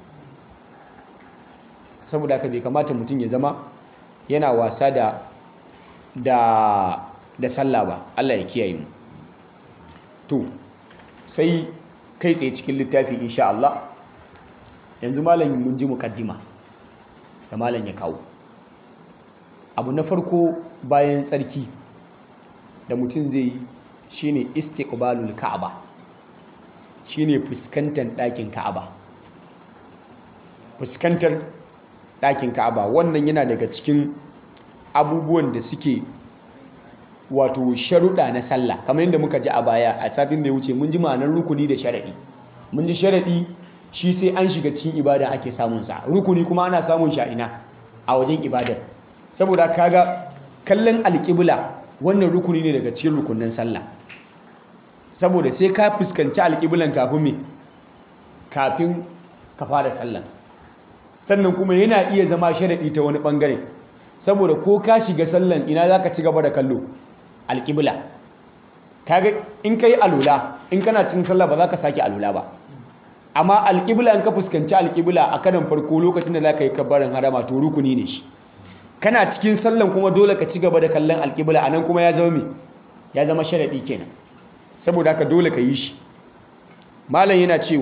saboda haka bai kamata mutum ya zama yana wasa da da da sallah ba Allah ya kiyaye mu to sai kai tsaye cikin littafi insha Allah yanzu malam mun ji mukaddima da malam ya kawo abu na farko bayan tsarki da mutum zai yi shine istiqbalul ka'aba shine fuskantar ɗakin ka'aba fuskantar ɗakin ka'aba wannan yana daga cikin abubuwan da suke wato sharuɗa na sallah kamar yadda muka ji a baya a satin da ya wuce mun ji ma'anar rukuni da sharaɗi mun ji sharaɗi shi sai an shiga cikin ibada ake samun sa rukuni kuma ana samun shi a ina a wajen ibadar saboda kaga kallon alƙibla wannan rukuni ne daga cikin rukunin sallah saboda sai ka fuskanci alƙiblan kafin me kafin ka fara sallah sannan kuma yana iya zama sharaɗi ta wani ɓangare saboda ko ka shiga sallan ina za ka ci gaba da kallo alƙibla kaga in ka yi alula in kana cin sallah ba za ka sake alula ba amma alƙibla in ka fuskanci alƙibla a karan farko lokacin da za ka yi kabbarin harama to rukuni ne shi kana cikin sallan kuma dole ka ci gaba da kallon alƙibla a nan kuma ya zama me ya zama sharaɗi kenan saboda haka dole ka yi shi malam yana cewa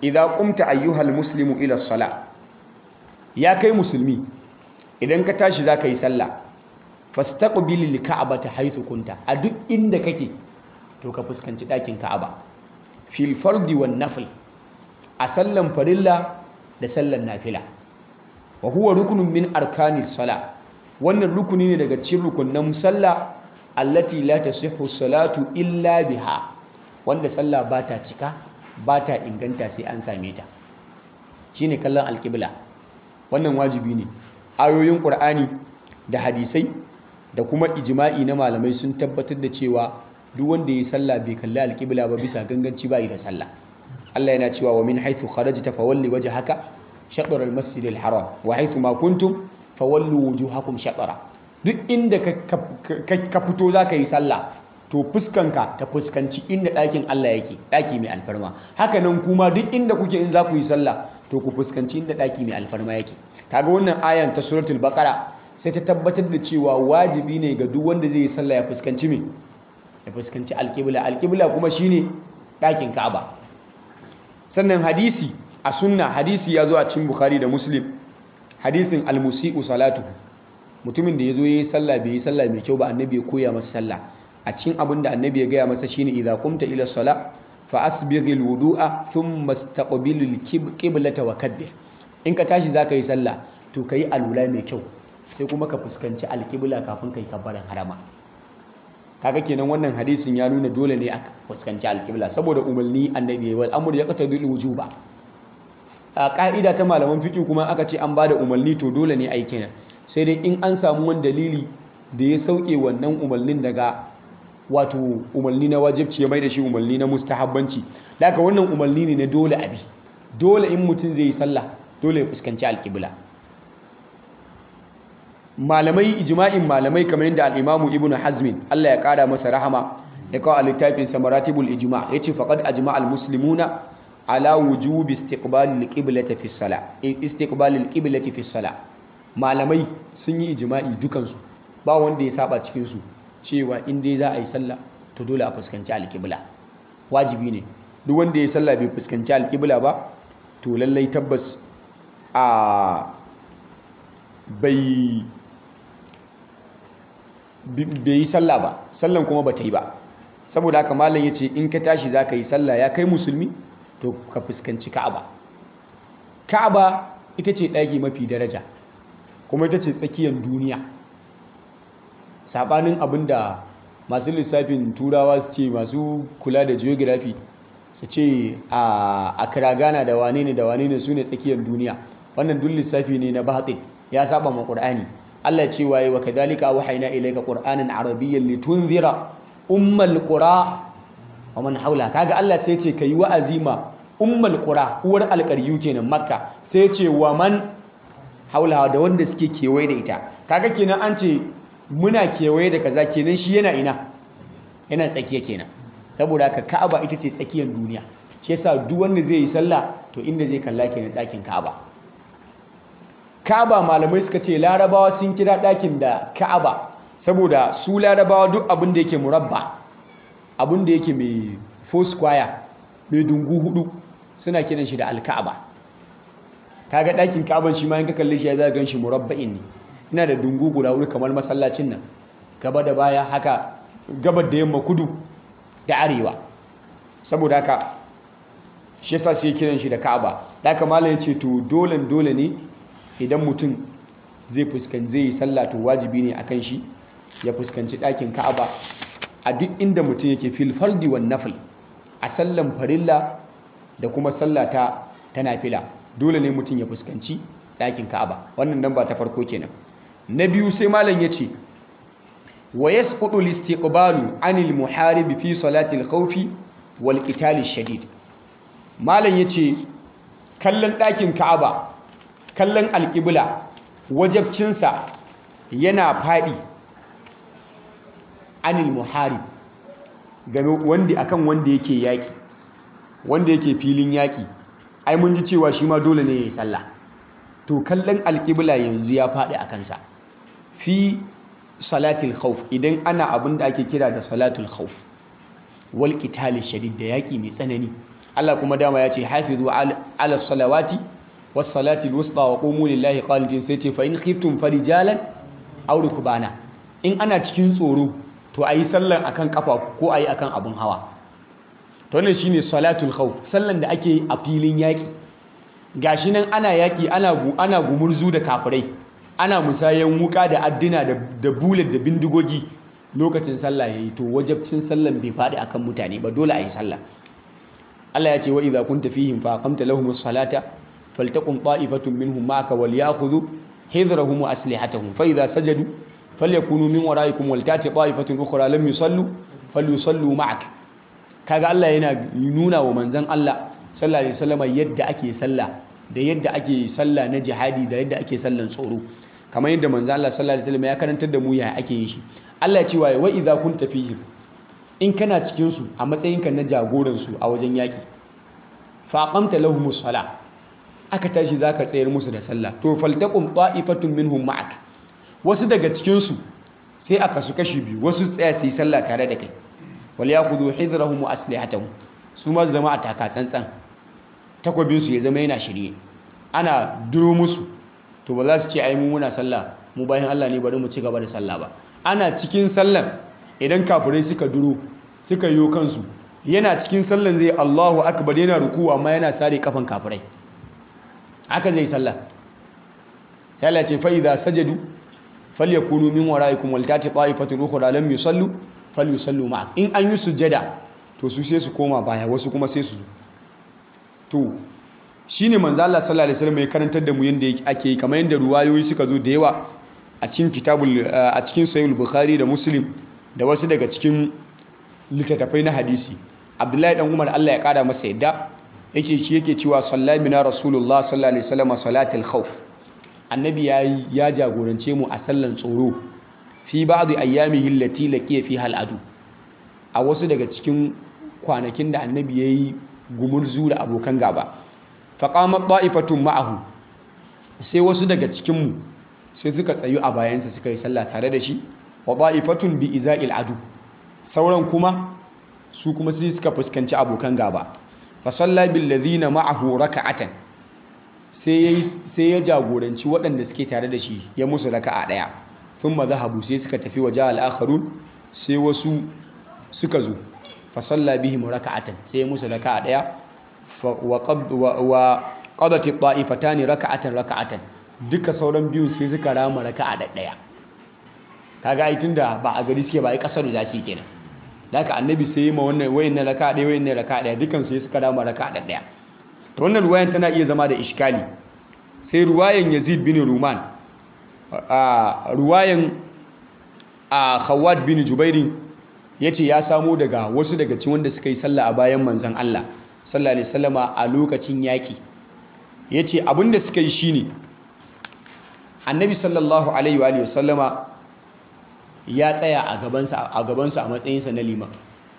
idza qumta ayyuhal muslimu ila sala ya kai musulmi idan ka tashi zaka yi sallah fastaqbil lika'bata haythu kunta a duk inda kake to ka fuskanci ɗakin ka'aba fil fardi wan nafil a sallan farilla da sallan nafila wa huwa rukunun min arkanis sala wannan rukuni ne daga cikin rukunan sallah allati la tasihhu salatu illa biha wanda sallah ba ta cika ba ta inganta sai an same ta shine kallon alqibla wannan wajibi ne ayoyin qur'ani da hadisai da kuma ijma'i na malamai sun tabbatar da cewa duk wanda ya sallah bai kalli alqibla ba bisa ganganci ba da sallah Allah yana cewa wa min haythu kharajta fawalli wajhaka shatr al-masjid al-haram wa haythu ma kuntum fawallu wujuhakum shatara duk inda ka fito zaka yi sallah to fuskanka ta fuskanci inda ɗakin Allah yake ɗaki mai alfarma haka nan kuma duk inda kuke in za ku yi sallah to ku fuskanci inda ɗaki mai alfarma yake kaga wannan ayan ta suratul baqara sai ta tabbatar da cewa wajibi ne ga duk wanda zai yi sallah ya fuskanci me ya fuskanci alƙibla alƙibla kuma shine ɗakin Ka'aba sannan hadisi a sunna hadisi ya zo a cikin Bukhari da Muslim hadisin almusi'u salatu mutumin da ya zo ya yi sallah bai yi sallah mai kyau ba annabi ya koya masa sallah a cikin abin da annabi ya gaya masa shine idza qumta ila sala fa asbighil wudu'a thumma istaqbilil qiblata wa kabbir in ka tashi zaka yi sallah to kai alula mai kyau sai kuma ka fuskanci alqibla kafin kai kabbaran harama kaga kenan wannan hadisin ya nuna dole ne a fuskanci alqibla saboda umarni annabi wal amru yaqtadil wujuba a ka'ida ta malaman fiqh kuma aka ce an bada umarni to dole ne ai kenan sai dai in an samu wani dalili da ya sauke wannan umarnin daga wato umarni na wajibci ya mai da shi umarni na mustahabbanci daga wannan umarni ne na dole abi dole in mutum zai yi sallah dole ya fuskanci alƙibla malamai ijma'in malamai kamar yadda al-imamu ibnu hazmin Allah ya kara masa rahama ya kawo a littafin sa maratibul ijma' yace faqad ajma' al-muslimuna ala wujubi istiqbalil qiblati fi salah istiqbalil qiblati fi salah malamai sun yi ijma'i dukansu ba wanda ya saba cikinsu cewa in dai za a yi sallah to dole a fuskanci alƙibla wajibi ne duk wanda ya sallah bai fuskanci alƙibla ba to lallai tabbas a bai yi sallah ba sallan kuma ba ta yi ba saboda haka malam ya ce in ka tashi za ka yi sallah ya kai musulmi to ka fuskanci ka'aba ka'aba ita ce ɗaki mafi daraja kuma ita ce tsakiyar duniya saɓanin abin da masu lissafin turawa su ce masu kula da geography su ce a kiragana da wane ne da wane ne su ne tsakiyar duniya wannan duk lissafi ne na batin ya saba ma ƙur'ani Allah ce waye wa kadhalika wahayna ilayka qur'anan arabiyyan litunzira ummal qura wa man haula kaga Allah sai ce kai wa'azi ma ummal qura uwar alƙaryu kenan makka sai ce wa man haulawa da wanda suke kewaye da ita kaga kenan an ce muna kewaye da kaza kenan shi yana ina yana tsakiya kenan saboda haka ka'aba ita ce tsakiyar duniya shi yasa duk wanda zai yi sallah to inda zai kalla kenan ɗakin ka'aba ka'aba malamai suka ce larabawa sun kira ɗakin da ka'aba saboda su larabawa duk abin da yake murabba abin da yake mai four square mai dungu hudu suna kiran shi da alka'aba kaga ɗakin ka'aban shi ma in ka kalle shi ya za gan shi murabba'in ne ina da dungu guda wuri kamar masallacin nan gaba da baya haka gabar da yamma kudu da arewa saboda haka shi yasa sai kiran shi da ka'aba da haka malam yace to dole dole ne idan mutum zai fuskanci zai yi sallah to wajibi ne akan shi ya fuskanci ɗakin ka'aba a duk inda mutum yake fil fardi wan nafil a sallan farilla da kuma sallah ta ta nafila dole ne mutum ya fuskanci ɗakin ka'aba wannan nan ba ta farko kenan na biyu sai malam ya ce wa yasqutu al-istiqbalu anil muharib fi salati al-khawfi wal qital shadid malam yace kallon ɗakin ka'aba kallon alƙibla wajabcinsa yana faɗi anil muharib game wanda akan wanda yake yaƙi wanda yake filin yaƙi ai mun ji cewa shi ma dole ne ya yi sallah to kallon alƙibla yanzu ya faɗi a kansa fi salatul khawf idan ana abin da ake kira da salatul khawf wal qital shadid da yaƙi mai tsanani Allah kuma dama ya ce hafizu ala salawati was salati alwusta wa qumu lillahi qanitin sai ce fa in khiftum farijalan aw rukbana in ana cikin tsoro to ayi sallan akan kafa ko ayi akan abun hawa to wannan shine salatul khawf sallan da ake a filin yaki gashi nan ana yaki ana ana gumurzu da kafirai ana musayan wuka da addina da bullet da bindigogi lokacin sallah yayi to wajabcin sallan bai faɗi akan mutane ba dole a yi sallah Allah ya ce wa idza kunta fihim fa aqamta lahumus salata faltaqum ta'ifatun minhum ma'aka wal ya'khudhu hidrahum wa aslihatahum fa idza sajadu falyakunu min wara'ikum wal tati ta'ifatun ukhra lam yusallu falyusallu ma'ak kaga Allah yana nuna wa manzon Allah sallallahu alaihi wasallam yadda ake sallah da yadda ake sallah na jihadi da yadda ake sallan tsoro kamar yadda manzon Allah sallallahu alaihi wasallam ya karantar da mu ya ake yin shi Allah ya ce wa idza kunta fihim in kana cikin su a matsayinka na jagoran su a wajen yaki fa aqamta lahumus sala aka tashi zaka tsayar musu da sallah to faltaqum ta'ifatun minhum ma'ak wasu daga cikin su sai aka su kashi biyu wasu tsaya su yi sallah tare da kai wal yakhudhu hidrahum wa aslihatahum su ma zama a taka tsantsan takwabin su ya zama yana shirye ana duro musu to ba za su ce ai mu muna sallah mu bayan Allah ne bari mu ci gaba da sallah ba ana cikin sallan idan kafirai suka duro suka yi kansu yana cikin sallan zai Allahu akbar yana ruku amma yana sare kafan kafirai haka zai sallah sai Allah ce fa idza sajadu falyakunu min waraikum wal tati ta'ifatun ukhra lam yusallu falyusallu ma'ak in an yi sujada to su sai su koma baya wasu kuma sai su to shine manzo Allah sallallahu alaihi wasallam ya karantar da mu yanda ake yi kamar yanda ruwayoyi suka zo da yawa a cikin kitabul a cikin sahih bukhari da muslim da wasu daga cikin littattafai na hadisi abdullahi dan umar Allah ya kara masa yadda yake shi yake cewa sallami na rasulullah sallallahu alaihi wasallam salatul khawf annabi yayi ya jagorance mu a sallan tsoro fi ba'd ayyamihi allati laqiya fiha al'adu a wasu daga cikin kwanakin da annabi yayi gumurzu da abokan gaba faqamat ta'ifatun ma'ahu sai wasu daga cikin mu sai suka tsayu a bayansa suka yi sallah tare da shi wa ta'ifatun bi iza'il adu sauran kuma su kuma sai suka fuskanci abokan gaba fa salla bil ladina ma'ahu raka'atan sai sai ya jagoranci waɗanda suke tare da shi ya musu raka'a daya thumma zahabu sai suka tafi waje al-akharun sai wasu suka zo fa salla bihim raka'atan sai ya musu raka'a daya wa wa qadat at-ta'ifatan raka'atan raka'atan duka sauran biyun sai suka rama raka'a da daya kaga ai tunda ba a gari suke ba ai kasar da su kenan haka annabi sai yi ma wannan wayin na raka ɗaya wayin na raka ɗaya dukan sai suka dama raka da ɗaya to wannan ruwayan tana iya zama da iskali sai ruwayan Yazid bin Ruman a ruwayan a Khawwat bin Jubairin yace ya samo daga wasu daga cikin wanda suka yi sallah a bayan manzon Allah sallallahu alaihi wasallama a lokacin yaki yace abinda suka yi shine annabi sallallahu alaihi wa sallama ya tsaya a gabansa a gabansa a matsayinsa na liman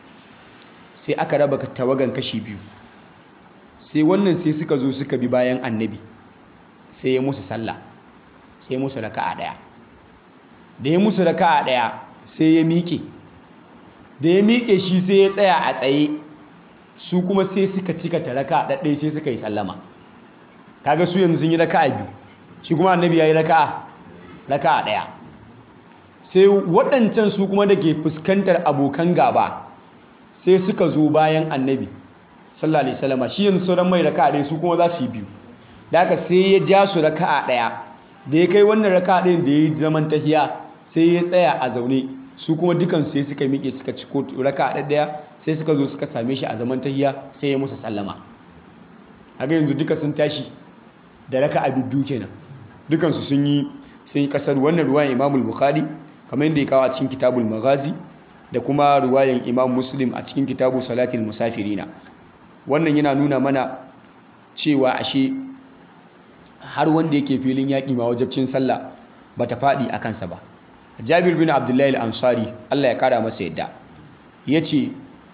sai aka raba tawagan kashi biyu sai wannan sai suka zo suka bi bayan annabi sai ya musu sallah sai musu raka'a daya da ya musu raka'a daya sai ya miƙe da ya miƙe shi sai ya tsaya a tsaye su kuma sai suka cika ta raka'a ɗaɗɗaya sai suka yi sallama kaga su yanzu sun yi raka'a biyu shi kuma annabi ya yi raka'a raka'a daya sai waɗancan su kuma da ke fuskantar abokan gaba sai suka zo bayan annabi sallallahu alaihi wasallam shi yanzu sauran mai raka'a ɗaya su kuma za su yi biyu da haka sai ya ja su raka'a ɗaya da ya kai wannan raka'a ɗayan da ya yi zaman tahiya sai ya tsaya a zaune su kuma dukan sai suka miƙe suka ci raka'a ɗaya sai suka zo suka same shi a zaman tahiya sai ya musu sallama haka yanzu duka sun tashi da raka'a biyu kenan dukansu sun yi sun yi kasar wannan ruwayan imamul bukhari kamar yadda ya kawo a cikin kitabul maghazi da kuma ruwayan imam muslim a cikin kitabu salatul musafirina wannan yana nuna mana cewa ashe har wanda yake filin yaƙi ma wajabcin sallah ba ta faɗi a kansa ba jabir bin abdullahi al-ansari allah ya kara masa yadda ya ce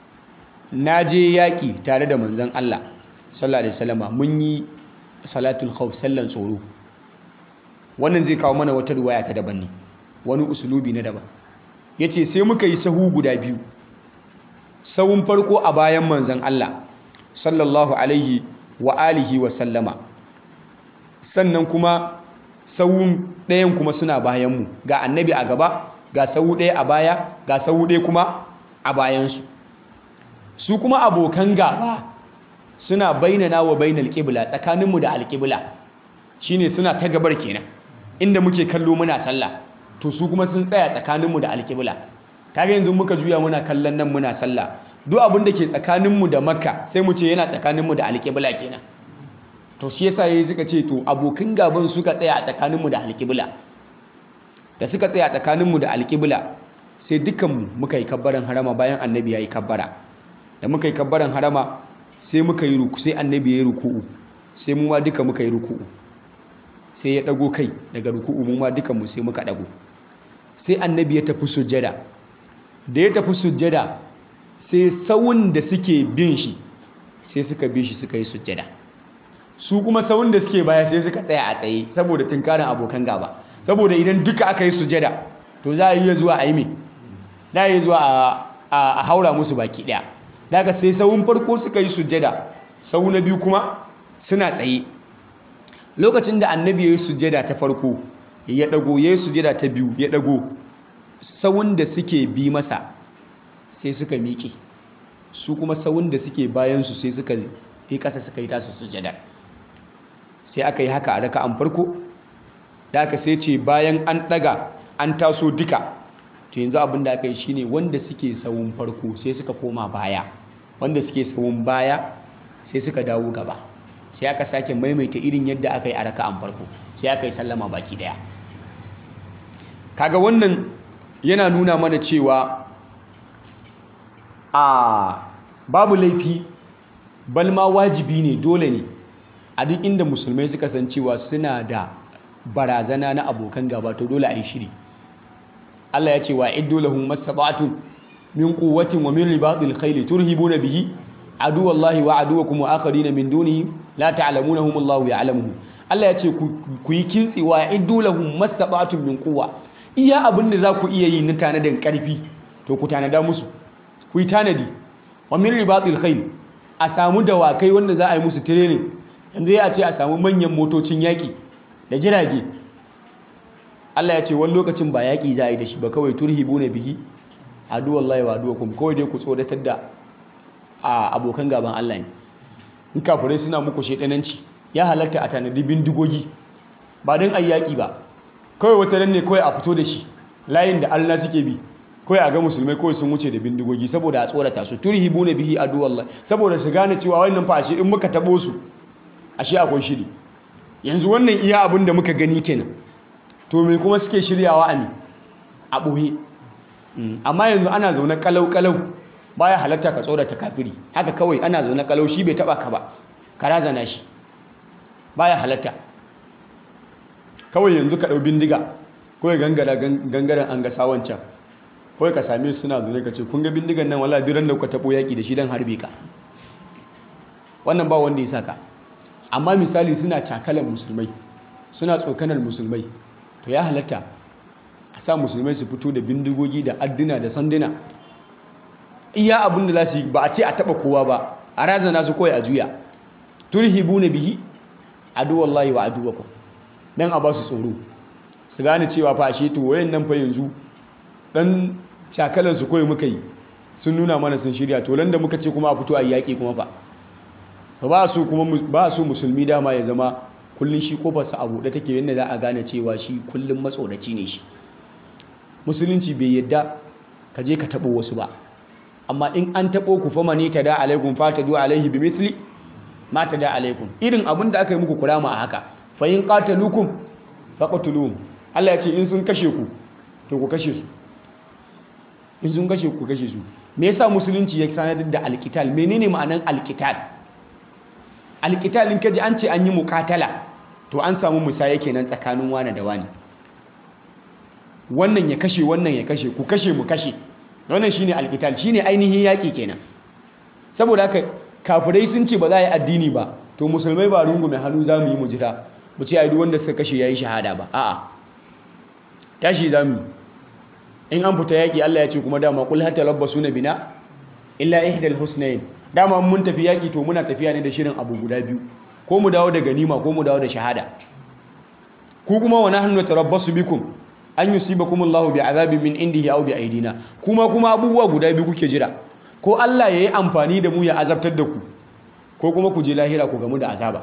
na je yaƙi tare da manzan allah sallallahu alaihi wasallama mun yi salatul khawf sallan tsoro wannan zai kawo mana wata ruwaya ta daban ne wani usulubi na daban ya ce sai muka yi sahu guda biyu sahun farko a bayan manzan Allah sallallahu alaihi wa alihi wa sallama sannan kuma sawun ɗayan kuma suna bayanmu ga annabi a gaba ga sawu ɗaya a baya ga sawu ɗaya kuma a bayansu su kuma abokan gaba suna bainana wa bainal qibla tsakaninmu da alqibla shine suna ta gabar kenan inda muke kallo muna sallah to su kuma sun tsaya tsakaninmu da alqibla kaga yanzu muka juya muna kallon nan muna sallah duk abin da ke tsakaninmu da makka sai mu ce yana tsakaninmu da alqibla kenan to shi yasa yayi suka ce to abokan gaban suka tsaya a tsakaninmu da alqibla da suka tsaya a tsakaninmu da alqibla sai dukkanmu muka yi kabbaran harama bayan annabi ya yi kabbara da muka yi kabbaran harama sai muka yi ruku sai annabi ya yi ruku'u sai mu ma duka muka yi ruku'u sai ya dago kai daga ruku'u mu ma duka mu sai muka dago sai annabi ya tafi sujjada da ya tafi sujjada sai sawun da suke bin shi sai suka bi shi suka yi sujjada su kuma sawun da suke baya sai suka tsaya a tsaye saboda tunkarin abokan gaba saboda idan duka aka yi sujjada to za a yi zuwa a yi me za a yi zuwa a haura musu baki daya daga sai sawun farko suka yi sujjada sau na biyu kuma suna tsaye lokacin da annabi ya yi sujjada ta farko ya dago ya yi sujjada ta biyu ya dago sawun da suke bi masa sai suka miƙe su kuma sawun da suke bayansu sai suka yi ƙasa suka yi tasu sujjada sai aka yi haka a raka an farko da aka sai ce bayan an ɗaga an taso duka to yanzu abin da aka yi shine wanda suke sawun farko sai suka koma baya wanda suke sawun baya sai suka dawo gaba sai aka sake maimaita irin yadda aka yi a raka'an farko sai aka yi sallama baki daya kaga wannan yana nuna mana cewa a babu laifi balma wajibi ne dole ne a duk inda musulmai suka san cewa suna da barazana na abokan gaba to dole a yi shiri Allah ya ce wa iddu lahum mastata'tum min quwwatin wa min ribatil khayli turhibuna bihi aduwallahi wa aduwakum wa akharina min dunihi la ta'lamunahum Allahu ya'lamuhum Allah ya ce ku yi kintsi wa iddu lahum mastata'tum min quwwa iya abin da za ku iya yi na tanadin karfi to ku tanada musu ku yi tanadi wa min ribatil khayl a samu dawakai wanda za a yi musu training yanzu ya ce a samu manyan motocin yaki da jirage Allah ya ce wani lokacin ba yaƙi za a yi da shi ba kawai turhibu na bihi aduwallahi wa aduwakum kawai dai ku tsoratar da abokan gaban Allah ne in kafirai suna muku shedananci ya halatta a tanadi bindigogi ba don a yaƙi ba kawai wata nan ne kawai a fito da shi layin da Allah suke bi kawai a ga musulmai kawai sun wuce da bindigogi saboda a tsorata su turhibu na bihi aduwallahi saboda su gane cewa wannan fa ashe in muka taɓo su ashe akwai shiri yanzu wannan iya abin da muka gani kenan to me kuma suke shiryawa a ne a ɓoye amma yanzu ana zaune kalau-kalau baya halatta ka tsorata kafiri haka kawai ana zaune kalau shi bai taba ka ba ka razana shi baya halatta kawai yanzu ka ɗau bindiga kawai gangara gangaren an gasa wancan kawai ka same su suna zaune ka ce kun ga bindigan nan wala duran da kuka taɓo yaƙi da shi don harbe ka wannan ba wanda ya saka amma misali suna cakalan musulmai suna tsokanar musulmai to ya halatta a sa musulmai su fito da bindigogi da adduna da sanduna iya abin da za su yi ba a ce a taba kowa ba a razana su kawai a juya turhibu na bihi aduwallahi wa aduwakum dan a ba su tsoro su gane cewa fa ashe to wayan nan fa yanzu dan cakalan su kawai muka yi sun nuna mana sun shirya to da muka ce kuma a fito a yaƙi kuma fa ba su kuma ba su musulmi dama ya zama kullum shi kofarsa a buɗe take yadda za a gane cewa shi kullum matsoraci ne shi musulunci bai yadda ka je ka taɓo wasu ba amma in an taɓo ku fama ne ta da alaikun fata du alaihi bi misli ma ta da alaikun irin abin da aka yi muku kurama a haka fa in qatalukum faqtuluhum Allah ya ce in sun kashe ku to ku kashe su in sun kashe ku kashe su me yasa musulunci ya sanar da alqital menene ma'anan alqital alqital in kaji an ce an yi muqatala to an samu musaya kenan tsakanin wani da wani wannan ya kashe wannan ya kashe ku kashe mu kashe wannan shine alqital shine ainihin yaki kenan saboda haka kafirai sun ce ba za a yi addini ba to musulmai ba rungume hannu za mu yi mu jira mu ce ai duk wanda suka kashe yayi shahada ba a'a tashi za mu in an fita yaki Allah ya ce kuma dama kul hatta labbasuna bina illa ihdal husnayn dama mun tafi yaƙi to muna tafiya ne da shirin abu guda biyu ko mu dawo da ganima ko mu dawo da shahada ku kuma wa nahnu tarabbasu bikum an yusibakum Allahu bi'adabin min indihi aw bi aidina kuma kuma abubuwa guda biyu kuke jira ko Allah yayi amfani da mu ya azabtar da ku ko kuma ku je lahira ku gamu da azaba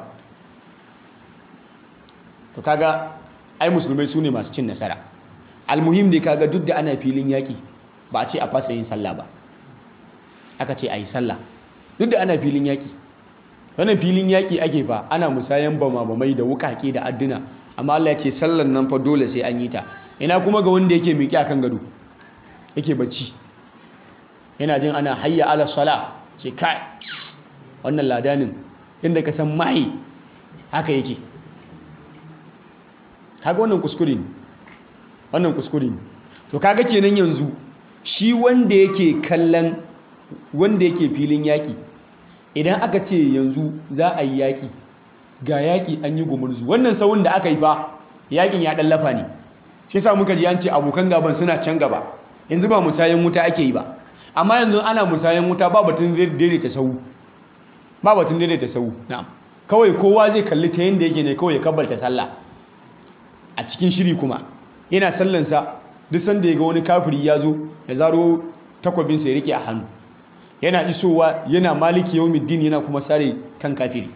to kaga ai musulmai sune masu cin nasara almuhim ne kaga duk da ana filin yaki ba a ce a fasa yin sallah ba aka ce a yi sallah duk da ana filin yaki wannan filin yaki ake fa ana musayan bama bamai da wukake da adduna amma Allah ya ce sallan nan fa dole sai an yi ta ina kuma ga wanda yake miƙe akan gado yake bacci yana jin ana hayya ala sala ce kai wannan ladanin inda ka san mai haka yake kaga wannan kuskure ne wannan kuskure ne to kaga kenan yanzu shi wanda yake kallon wanda yake filin yaƙi idan aka ce yanzu za a yi yaƙi ga yaƙi an yi gumurzu wannan saurin da aka yi fa yaƙin ya ɗan lafa ne shi sa muka ji an ce abokan gaban suna can gaba yanzu ba musayen wuta ake yi ba amma yanzu ana musayen wuta ba batun daidaita sau ba batun daidaita sau na'am kawai kowa zai kalli ta yanda yake ne kawai ya kabbalta sallah a cikin shiri kuma yana sallansa duk sanda ya ga wani kafiri ya zo ya zaro takwabinsa ya rike a hannu yana isowa yana maliki yawmiddin yana kuma sare kan kafiri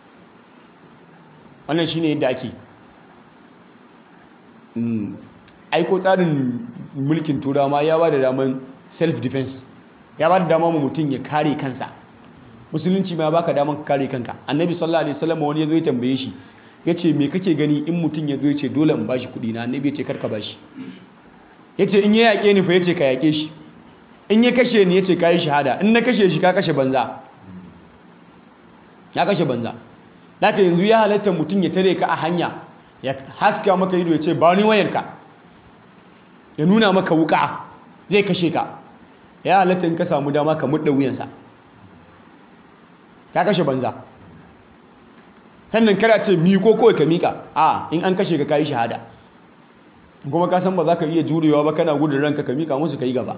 wannan shine yadda ake aiko tsarin mulkin turawa ya ba da daman self defense ya ba da dama mu mutum ya kare kansa musulunci ma baka daman ka kare kanka annabi sallallahu alaihi wasallam wani ya zo ya tambaye shi ya ce me kake gani in mutum ya zo ya ce dole in bashi kuɗi na annabi ya ce karka bashi ya ce in ya yaƙe ni fa ya ce ka yaƙe shi in ya kashe ni ya ce ka yi shahada in na kashe shi ka kashe banza ya kashe banza naka yanzu ya halatta mutum ya tare ka a hanya ya haska maka ido ya ce ba ni wayarka ya nuna maka wuka zai kashe ka ya halatta in ka samu dama ka mudda wuyansa ka kashe banza sannan kada ce miko kawai ka mika a in an kashe ka kayi shahada kuma ka san ba za ka iya jurewa ba kana gudun ranka ka mika musu ka yi gaba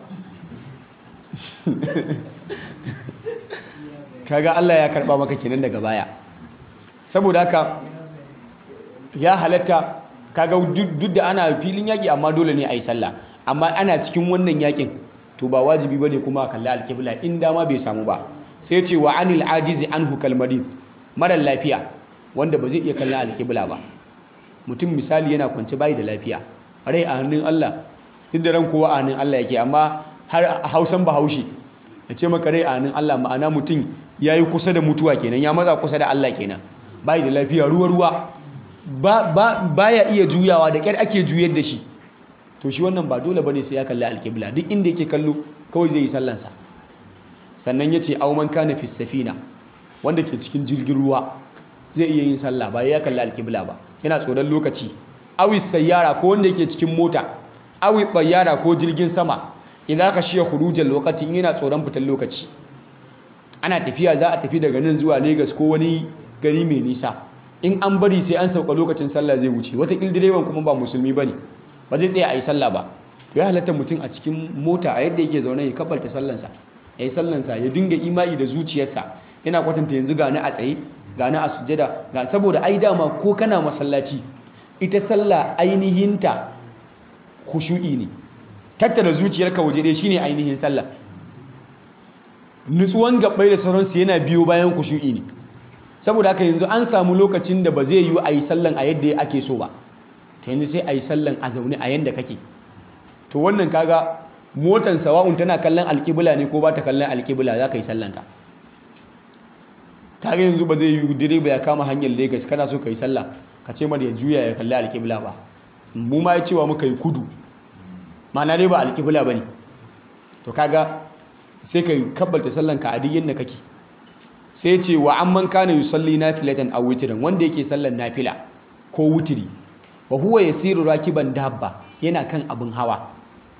kaga Allah ya karba maka kenan daga baya saboda haka ya halatta kaga duk da ana filin yaki amma dole ne a yi sallah amma ana cikin wannan yakin to ba wajibi bane kuma a kalli alkibla in dama bai samu ba sai ce wa anil ajizi anhu kalmadin mara lafiya wanda ba zai iya kallon alkibla ba mutum misali yana kwance bayi da lafiya rai a hannun Allah duk da ran kowa a hannun Allah yake amma har a hausan bahaushe ya ce maka rai a hannun Allah ma'ana mutum ya yi kusa da mutuwa kenan ya matsa kusa da Allah kenan bayi da lafiya ruwa-ruwa ba ya iya juyawa da ƙyar ake juyar da shi to shi wannan ba dole bane sai ya kalli alkibla duk inda yake kallo kawai zai yi sallansa sannan ya ce auman kana fi safina wanda ke cikin jirgin ruwa zai iya yin sallah ba ya kalli alkibla ba yana tsoron lokaci awi sayyara ko wanda yake cikin mota awi bayyara ko jirgin sama idan ka shiya khurujal lokaci in yana tsoron fitar lokaci ana tafiya za a tafi daga nan zuwa Lagos ko wani gari mai nisa in an bari sai an sauka lokacin sallah zai wuce wata direban kuma ba musulmi bane ba zai tsaya a yi sallah ba to ya halatta mutum a cikin mota a yadda yake zaune ya kabbalta sallansa ya yi sallansa ya dinga imani da zuciyarsa yana kwatanta yanzu gani a tsaye gani a sujada ga saboda ai dama ko kana masallaci ita sallah ainihinta khushu'i ne tattara zuciyarka waje dai shine ainihin sallah nutsuwan gabbai da sauransu yana biyo bayan khushu'i ne saboda haka yanzu an samu lokacin da ba zai yi a yi sallan a yadda ake so ba ta yanzu sai a yi sallan a zaune a yadda kake to wannan kaga motan sawa'un tana kallon alƙibla ne ko ba ta kallon alƙibla za ka yi sallanka kaga yanzu ba zai yi direba ya kama hanyar Legas kana so ka yi sallah ka ce mara ya juya ya kalli alƙibla ba mu ma ya cewa muka yi kudu ma'ana dai ba alƙibla ba ne to kaga sai ka kabbalta sallanka a duk yadda kake sai ce wa amman kana yusalli nafilatan aw witran wanda yake sallan nafila ko wutiri wa huwa yasiru rakiban dabba yana kan abin hawa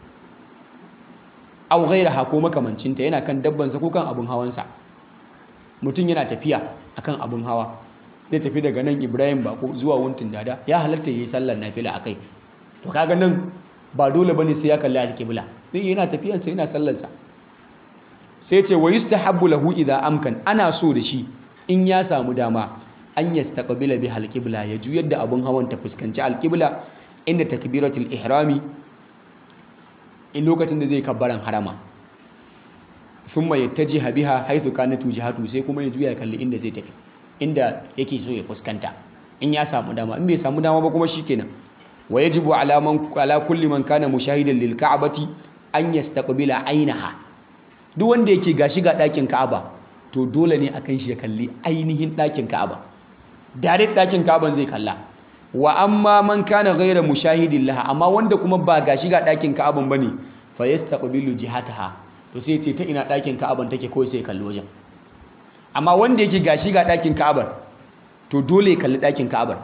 aw ghayraha ko makamancinta yana kan dabbansa ko kan abin hawansa mutum yana tafiya akan abin hawa zai tafi daga nan Ibrahim Bako zuwa Wuntin Dada ya halatta yayi sallar nafila akai to kaga nan ba dole bane sai ya kalli alƙibla zai yana tafiyansa yana sallarsa sai ce wa yustahabbu lahu idza amkan ana so da shi in ya samu dama an yastaqbila bi halqibla ya juyar da abun hawan ta fuskanci alqibla inda takbiratul ihrami in lokacin da zai kabbaran harama thumma yattajiha biha haythu kanat wujhatu sai kuma ya juya kalli inda zai tafi inda yake so ya fuskanta in ya samu dama in bai samu dama ba kuma shikenan wa yajibu ala man ala kulli man kana mushahidan lil ka'bati an yastaqbila ainaha duk wanda yake gashi ga dakin ka'aba to dole ne akan shi ya kalli ainihin dakin ka'aba direct dakin ka'aban zai kalla wa amma man kana ghayra mushahidin laha amma wanda kuma ba gashi ga dakin ka'aban bane fa yastaqbilu jihataha to sai ce ta ina dakin ka'aban take kawai sai kalli wajen amma wanda yake gashi ga dakin ka'abar to dole ya kalli dakin ka'abar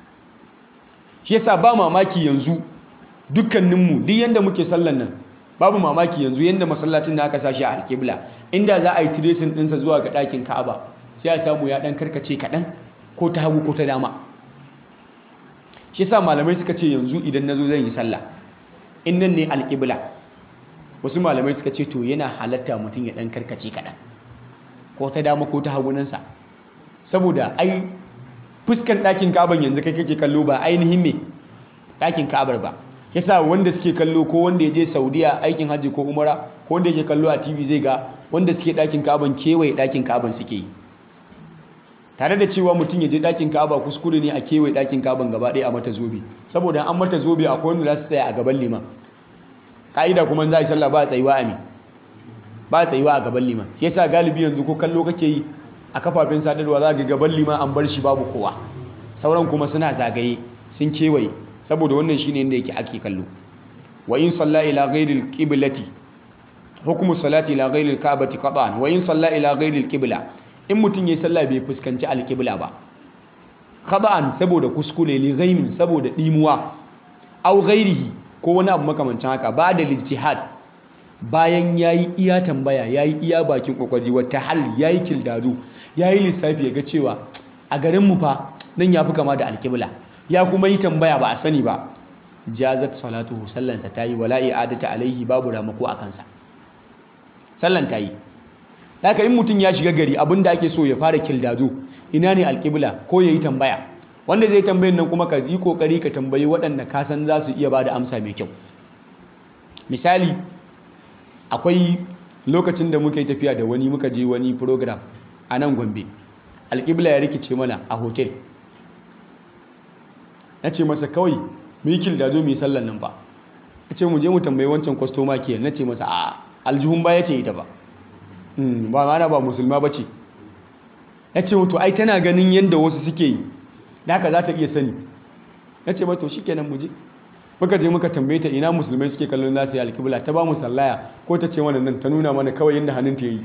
shi yasa ba mamaki yanzu dukkaninmu duk yanda muke sallan nan babu mamaki yanzu yanda masallacin da aka sashi a alƙibla inda za a yi tracing ɗinsa zuwa ga ɗakin ka'aba sai a samu ya ɗan karkace kaɗan ko ta hagu ko ta dama shi yasa malamai suka ce yanzu idan na zo zan yi sallah in nan ne alƙibla wasu malamai suka ce to yana halatta mutum ya ɗan karkace kaɗan ko ta dama ko ta hagunansa saboda ai fuskan ɗakin ka'aban yanzu kai kake kallo ba ainihin me ɗakin ka'abar ba yasa wanda suke kallo ko wanda ya je saudiya aikin hajji ko umara ko wanda yake kallo a tv zai ga wanda suke ɗakin ka'aban kewaye ɗakin ka'aban suke yi tare da cewa mutum ya je ɗakin ka'aba kuskure ne a kewaye ɗakin ka'aban gaba ɗaya a mata zobe saboda an mata zobe akwai wanda za su tsaya a gaban liman ka'ida kuma za a yi sallah ba a tsayuwa a me ba a tsayuwa a gaban liman shi yasa galibi yanzu ko kallo kake yi a kafafen sadarwa za ga gaban liman an bar shi babu kowa sauran kuma suna zagaye sun kewaye saboda wannan shine inda yake ake kallo wa in salla ila ghairil qiblati hukmu salati ila ghairil ka'bati qat'an wa in salla ila ghairil qibla in mutun yayi sallah bai fuskanci alqibla ba qat'an saboda kuskure li ghaimin saboda dimuwa aw ghairihi ko wani abu makamancin haka ba da lijtihad bayan yayi iya tambaya yayi iya bakin kokari wata hal yayi kildadu yayi lissafi ya ga cewa a garin mu fa nan yafi kama da alqibla ya kuma yi tambaya ba a sani ba jazat salatuhu sallansa ta yi wala i'adata alaihi babu ramako a kansa sallan ta yi haka in mutum ya shiga gari abinda ake so ya fara kildado ina ne alƙibla ko ya yi tambaya wanda zai tambayin nan kuma ka yi kokari ka tambayi waɗanda ka san za su iya ba da amsa mai kyau misali akwai lokacin da muka yi tafiya da wani muka je wani program a nan gombe alƙibla ya rikice mana a hotel na ce masa kawai mu yi kildazo mu yi sallan nan ba na ce mu je mu tambayi wancan kwastoma ke na ce masa a aljihun ba ya ce ita ba ba mana ba musulma ba ce ya ce mutu ai tana ganin yadda wasu suke yi da haka za ta iya sani na ce mato shi kenan mu je muka je muka tambaye ta ina musulmai suke kallon za su yi alkibla ta ba mu sallaya ko ta ce wannan nan ta nuna mana kawai yadda hannun ta yi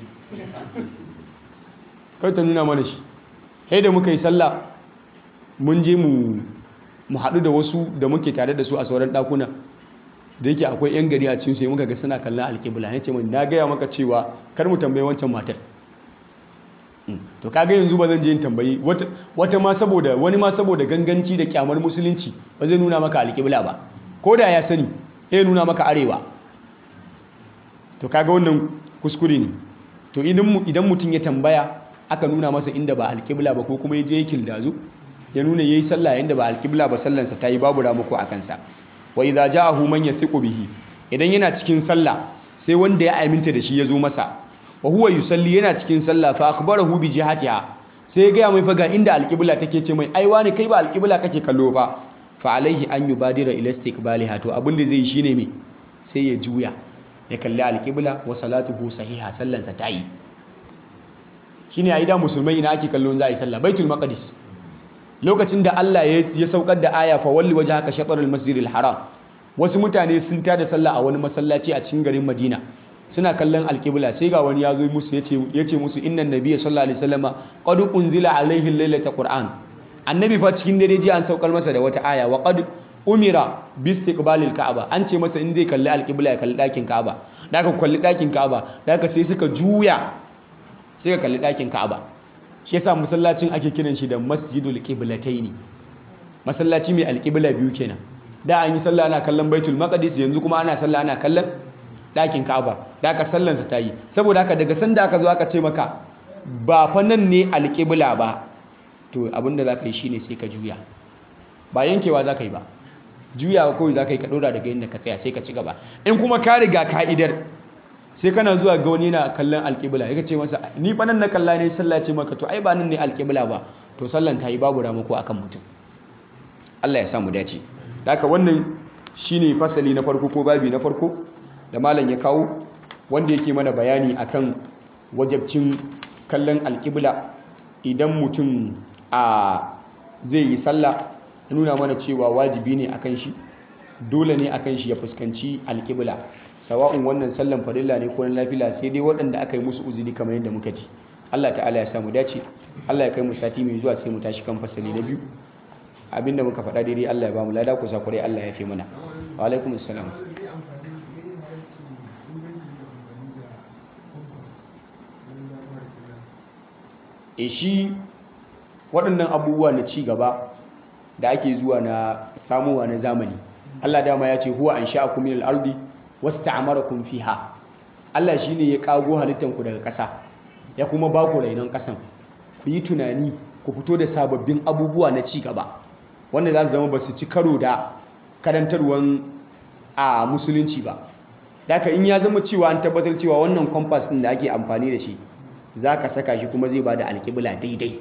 kawai ta nuna mana shi sai da muka yi sallah mun je mu mu haɗu da wasu da muke tare da su a sauran ɗakuna da yake akwai 'yan gari a cikin sai muka ga suna kallon alƙibla ya ce min na gaya maka cewa kar mu tambayi wancan matar to kaga yanzu ba zan je yin tambayi wata ma saboda wani ma saboda ganganci da kyamar musulunci ba zai nuna maka alƙibla ba ko da ya sani ya nuna maka arewa to kaga wannan kuskure ne to idan mutum ya tambaya aka nuna masa inda ba alƙibla ba ko kuma ya je ya kildazu ya nuna yayi sallah yanda ba alƙibla ba sallansa ta yi babu ramako a kansa wa idza ja'ahu man yathiqu bihi idan yana cikin sallah sai wanda ya aminta da shi ya zo masa wa huwa yusalli yana cikin sallah fa akhbarahu bi jihatiha sai ya ga mai faga inda alƙibla take ce mai ai wani kai ba alƙibla kake kallo ba fa alaihi an yubadira ila istiqbaliha to abin da zai shine me sai ya juya ya kalli alƙibla wa salatuhu sahiha sallansa ta yi shine a ida musulmai ina ake kallon za a yi sallah baitul maqdis lokacin da Allah ya saukar da aya fa walli waje haka shatarul masjidil haram wasu mutane sun tada sallah a wani masallaci a cikin garin Madina suna kallon alƙibla sai ga wani ya zo musu ya ce musu innan nabiyya sallallahu alaihi wasallama qad unzila alaihi lailata qur'an annabi fa cikin dare ji an saukar masa da wata aya wa qad umira bi istiqbalil ka'aba an ce masa in zai kalli alƙibla ya kalli ɗakin ka'aba da ka kalli ɗakin ka'aba da ka sai suka juya sai ka kalli ɗakin ka'aba shi yasa masallacin ake kiran shi da masjidul qiblataini masallaci mai alqibla biyu kenan da an yi sallah ana kallon baitul maqdis yanzu kuma ana sallah ana kallon ɗakin ka'aba da aka sallansa ta yi saboda haka daga sanda aka zo aka ce maka ba fa nan ne alƙibla ba to abinda za ka yi shine sai ka juya ba yankewa za ka yi ba juyawa kawai za ka yi ka ɗora daga inda ka tsaya sai ka ci gaba in kuma ka riga ka'idar sai kana zuwa ga wani na kallon alƙibla ya ce masa ni fa nan na kalla ne sallah ce maka to ai ba nan ne alƙibla ba to sallan ta yi babu ramako akan mutum Allah ya samu dace haka wannan shine fasali na farko ko babi na farko da malam ya kawo wanda yake mana bayani akan wajabcin kallon alƙibla idan mutum a zai yi sallah ya nuna mana cewa wajibi ne akan shi dole ne akan shi ya fuskanci alƙibla sawa'un wannan sallan farilla ne ko na lafila sai dai waɗanda aka yi musu uzuri kamar yadda muka ji Allah ta'ala ya samu dace Allah ya kai mu sati mai zuwa sai mu tashi kan fasali na biyu abinda muka faɗa daidai Allah ya ba mu lada ku sakurai Allah ya fi mana wa alaikum assalam e shi waɗannan abubuwa na ci gaba da ake zuwa na samuwa na zamani Allah dama ya ce huwa an sha'akum min al-ardi wasta'amarakum fiha Allah shine ya kago halittanku daga ƙasa ya kuma ba ku rainon ƙasan ku yi tunani ku fito da sababbin abubuwa na ci gaba wanda za su zama ba su ci karo da karantarwan a musulunci ba daga in ya zama cewa an tabbatar cewa wannan kwamfas ɗin da ake amfani da shi za ka saka shi kuma zai ba da alƙibla daidai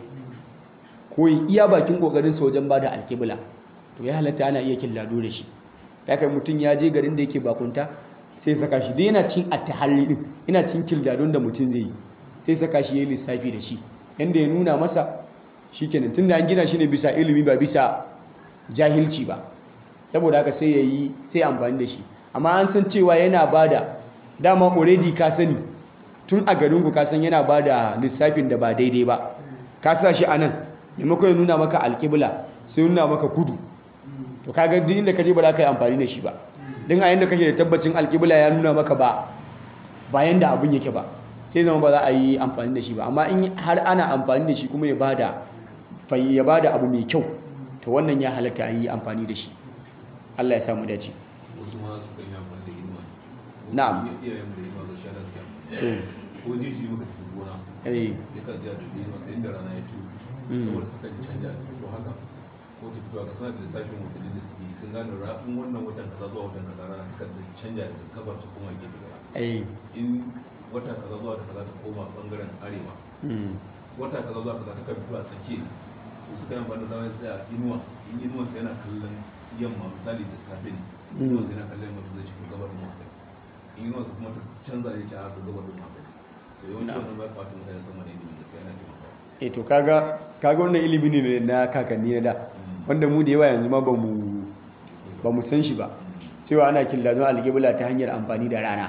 ko iya bakin ƙoƙarinsa wajen ba da alƙibla to ya halatta ana iya killado da shi daga mutum ya je garin da yake bakunta sai saka shi dai yana cin attahalli din yana cin kildadon da mutum zai yi sai saka shi yayi lissafi da shi yanda ya nuna masa shikenan tunda an gina shi ne bisa ilimi ba bisa jahilci ba saboda haka sai yayi sai amfani da shi amma an san cewa yana bada dama already ka sani tun a garin ku ka san yana bada lissafin da ba daidai ba ka sa shi anan maimakon ya nuna maka alƙibla sai nuna maka kudu to kaga duk inda ka je ba za ka yi amfani da shi ba don a yanda kake da tabbacin alƙibla ya nuna maka ba bayan da abin yake ba sai zama ba za a yi amfani da shi ba amma in har ana amfani da shi kuma ya bada ya bada abu mai kyau to wannan ya halatta a yi amfani da shi Allah ya samu dace wasu ma su kan yi amfani da inuwa Na'am. iyayen da inuwa ga shanar kyan Eh, ko jeji muka tafi gona eh, ya kan jiya da inuwa sai inda rana ya tuyo Mm. saboda su kan canja ta fito haka ko ta fito haka suna da lissafin watanni da suke yi sun gane rafin wannan watan kaza zuwa watan kaza rana ta kan canja daga gabar ta koma gefe daya eh, in wata kaza zuwa ta kaza ta koma bangaren arewa mm, wata kaza zuwa kaza ta kan fito a tsakiya su suka yi amfani da zaman tsaya inuwa in inuwa sai yana kallon yamma misali da safe ne Mm. inuwa sai yana kallon yamma to zai shiga gabar mu haka in inuwa su kuma ta canza ne ta haka gabar mu haka to yawanci Na'am. wannan ba kwata mutane sama ne ilimin gaskiya yana taimakawa eh to kaga kaga wannan ilimi ne na kakanni na da wanda mu da yawa yanzu ma ba mu ba mu san shi ba cewa ana killadon alƙibla ta hanyar amfani da rana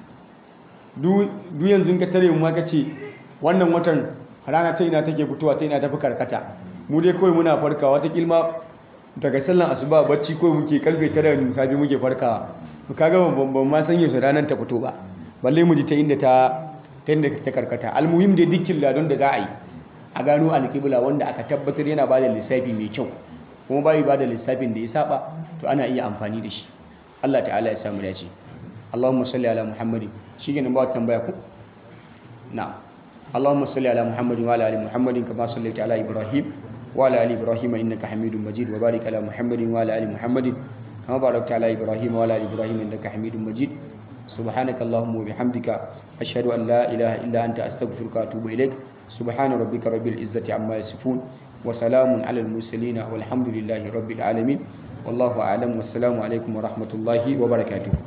duk yanzu ka tare mu ka ce wannan watan rana ta ina take fitowa ta ina tafi karkata mu dai kawai muna farkawa ta kilma daga sallan asuba bacci kawai muke karfe tara da safe muke farkawa to kaga ban ban ma san yaushe ranar ta fito ba balle mu ji ta inda ta ta inda ta karkata almuhim dai duk killadon da za a yi a gano alƙibla wanda aka tabbatar yana bada lissafi mai kyau kuma bai bada lissafin da ya saba to ana iya amfani da shi Allah ta'ala ya samu dace Allahumma salli ala Muhammadin shikenan ba wata tambaya ku na'am Allahumma salli ala Muhammadin wa ala ali Muhammadin kama sallaita ala Ibrahim wa ala ali Ibrahim innaka Hamidum Majid wa barik ala Muhammadin wa ala ali Muhammadin kama barakta ala Ibrahim wa ala ali Ibrahim innaka Hamidum Majid سبحانك اللهم وبحمدك أشهد أن لا إله إلا أنت أستغفرك وأتوب إليك سبحان ربك رب العزة عما يصفون وسلام على المرسلين والحمد لله رب العالمين والله أعلم والسلام عليكم ورحمة الله وبركاته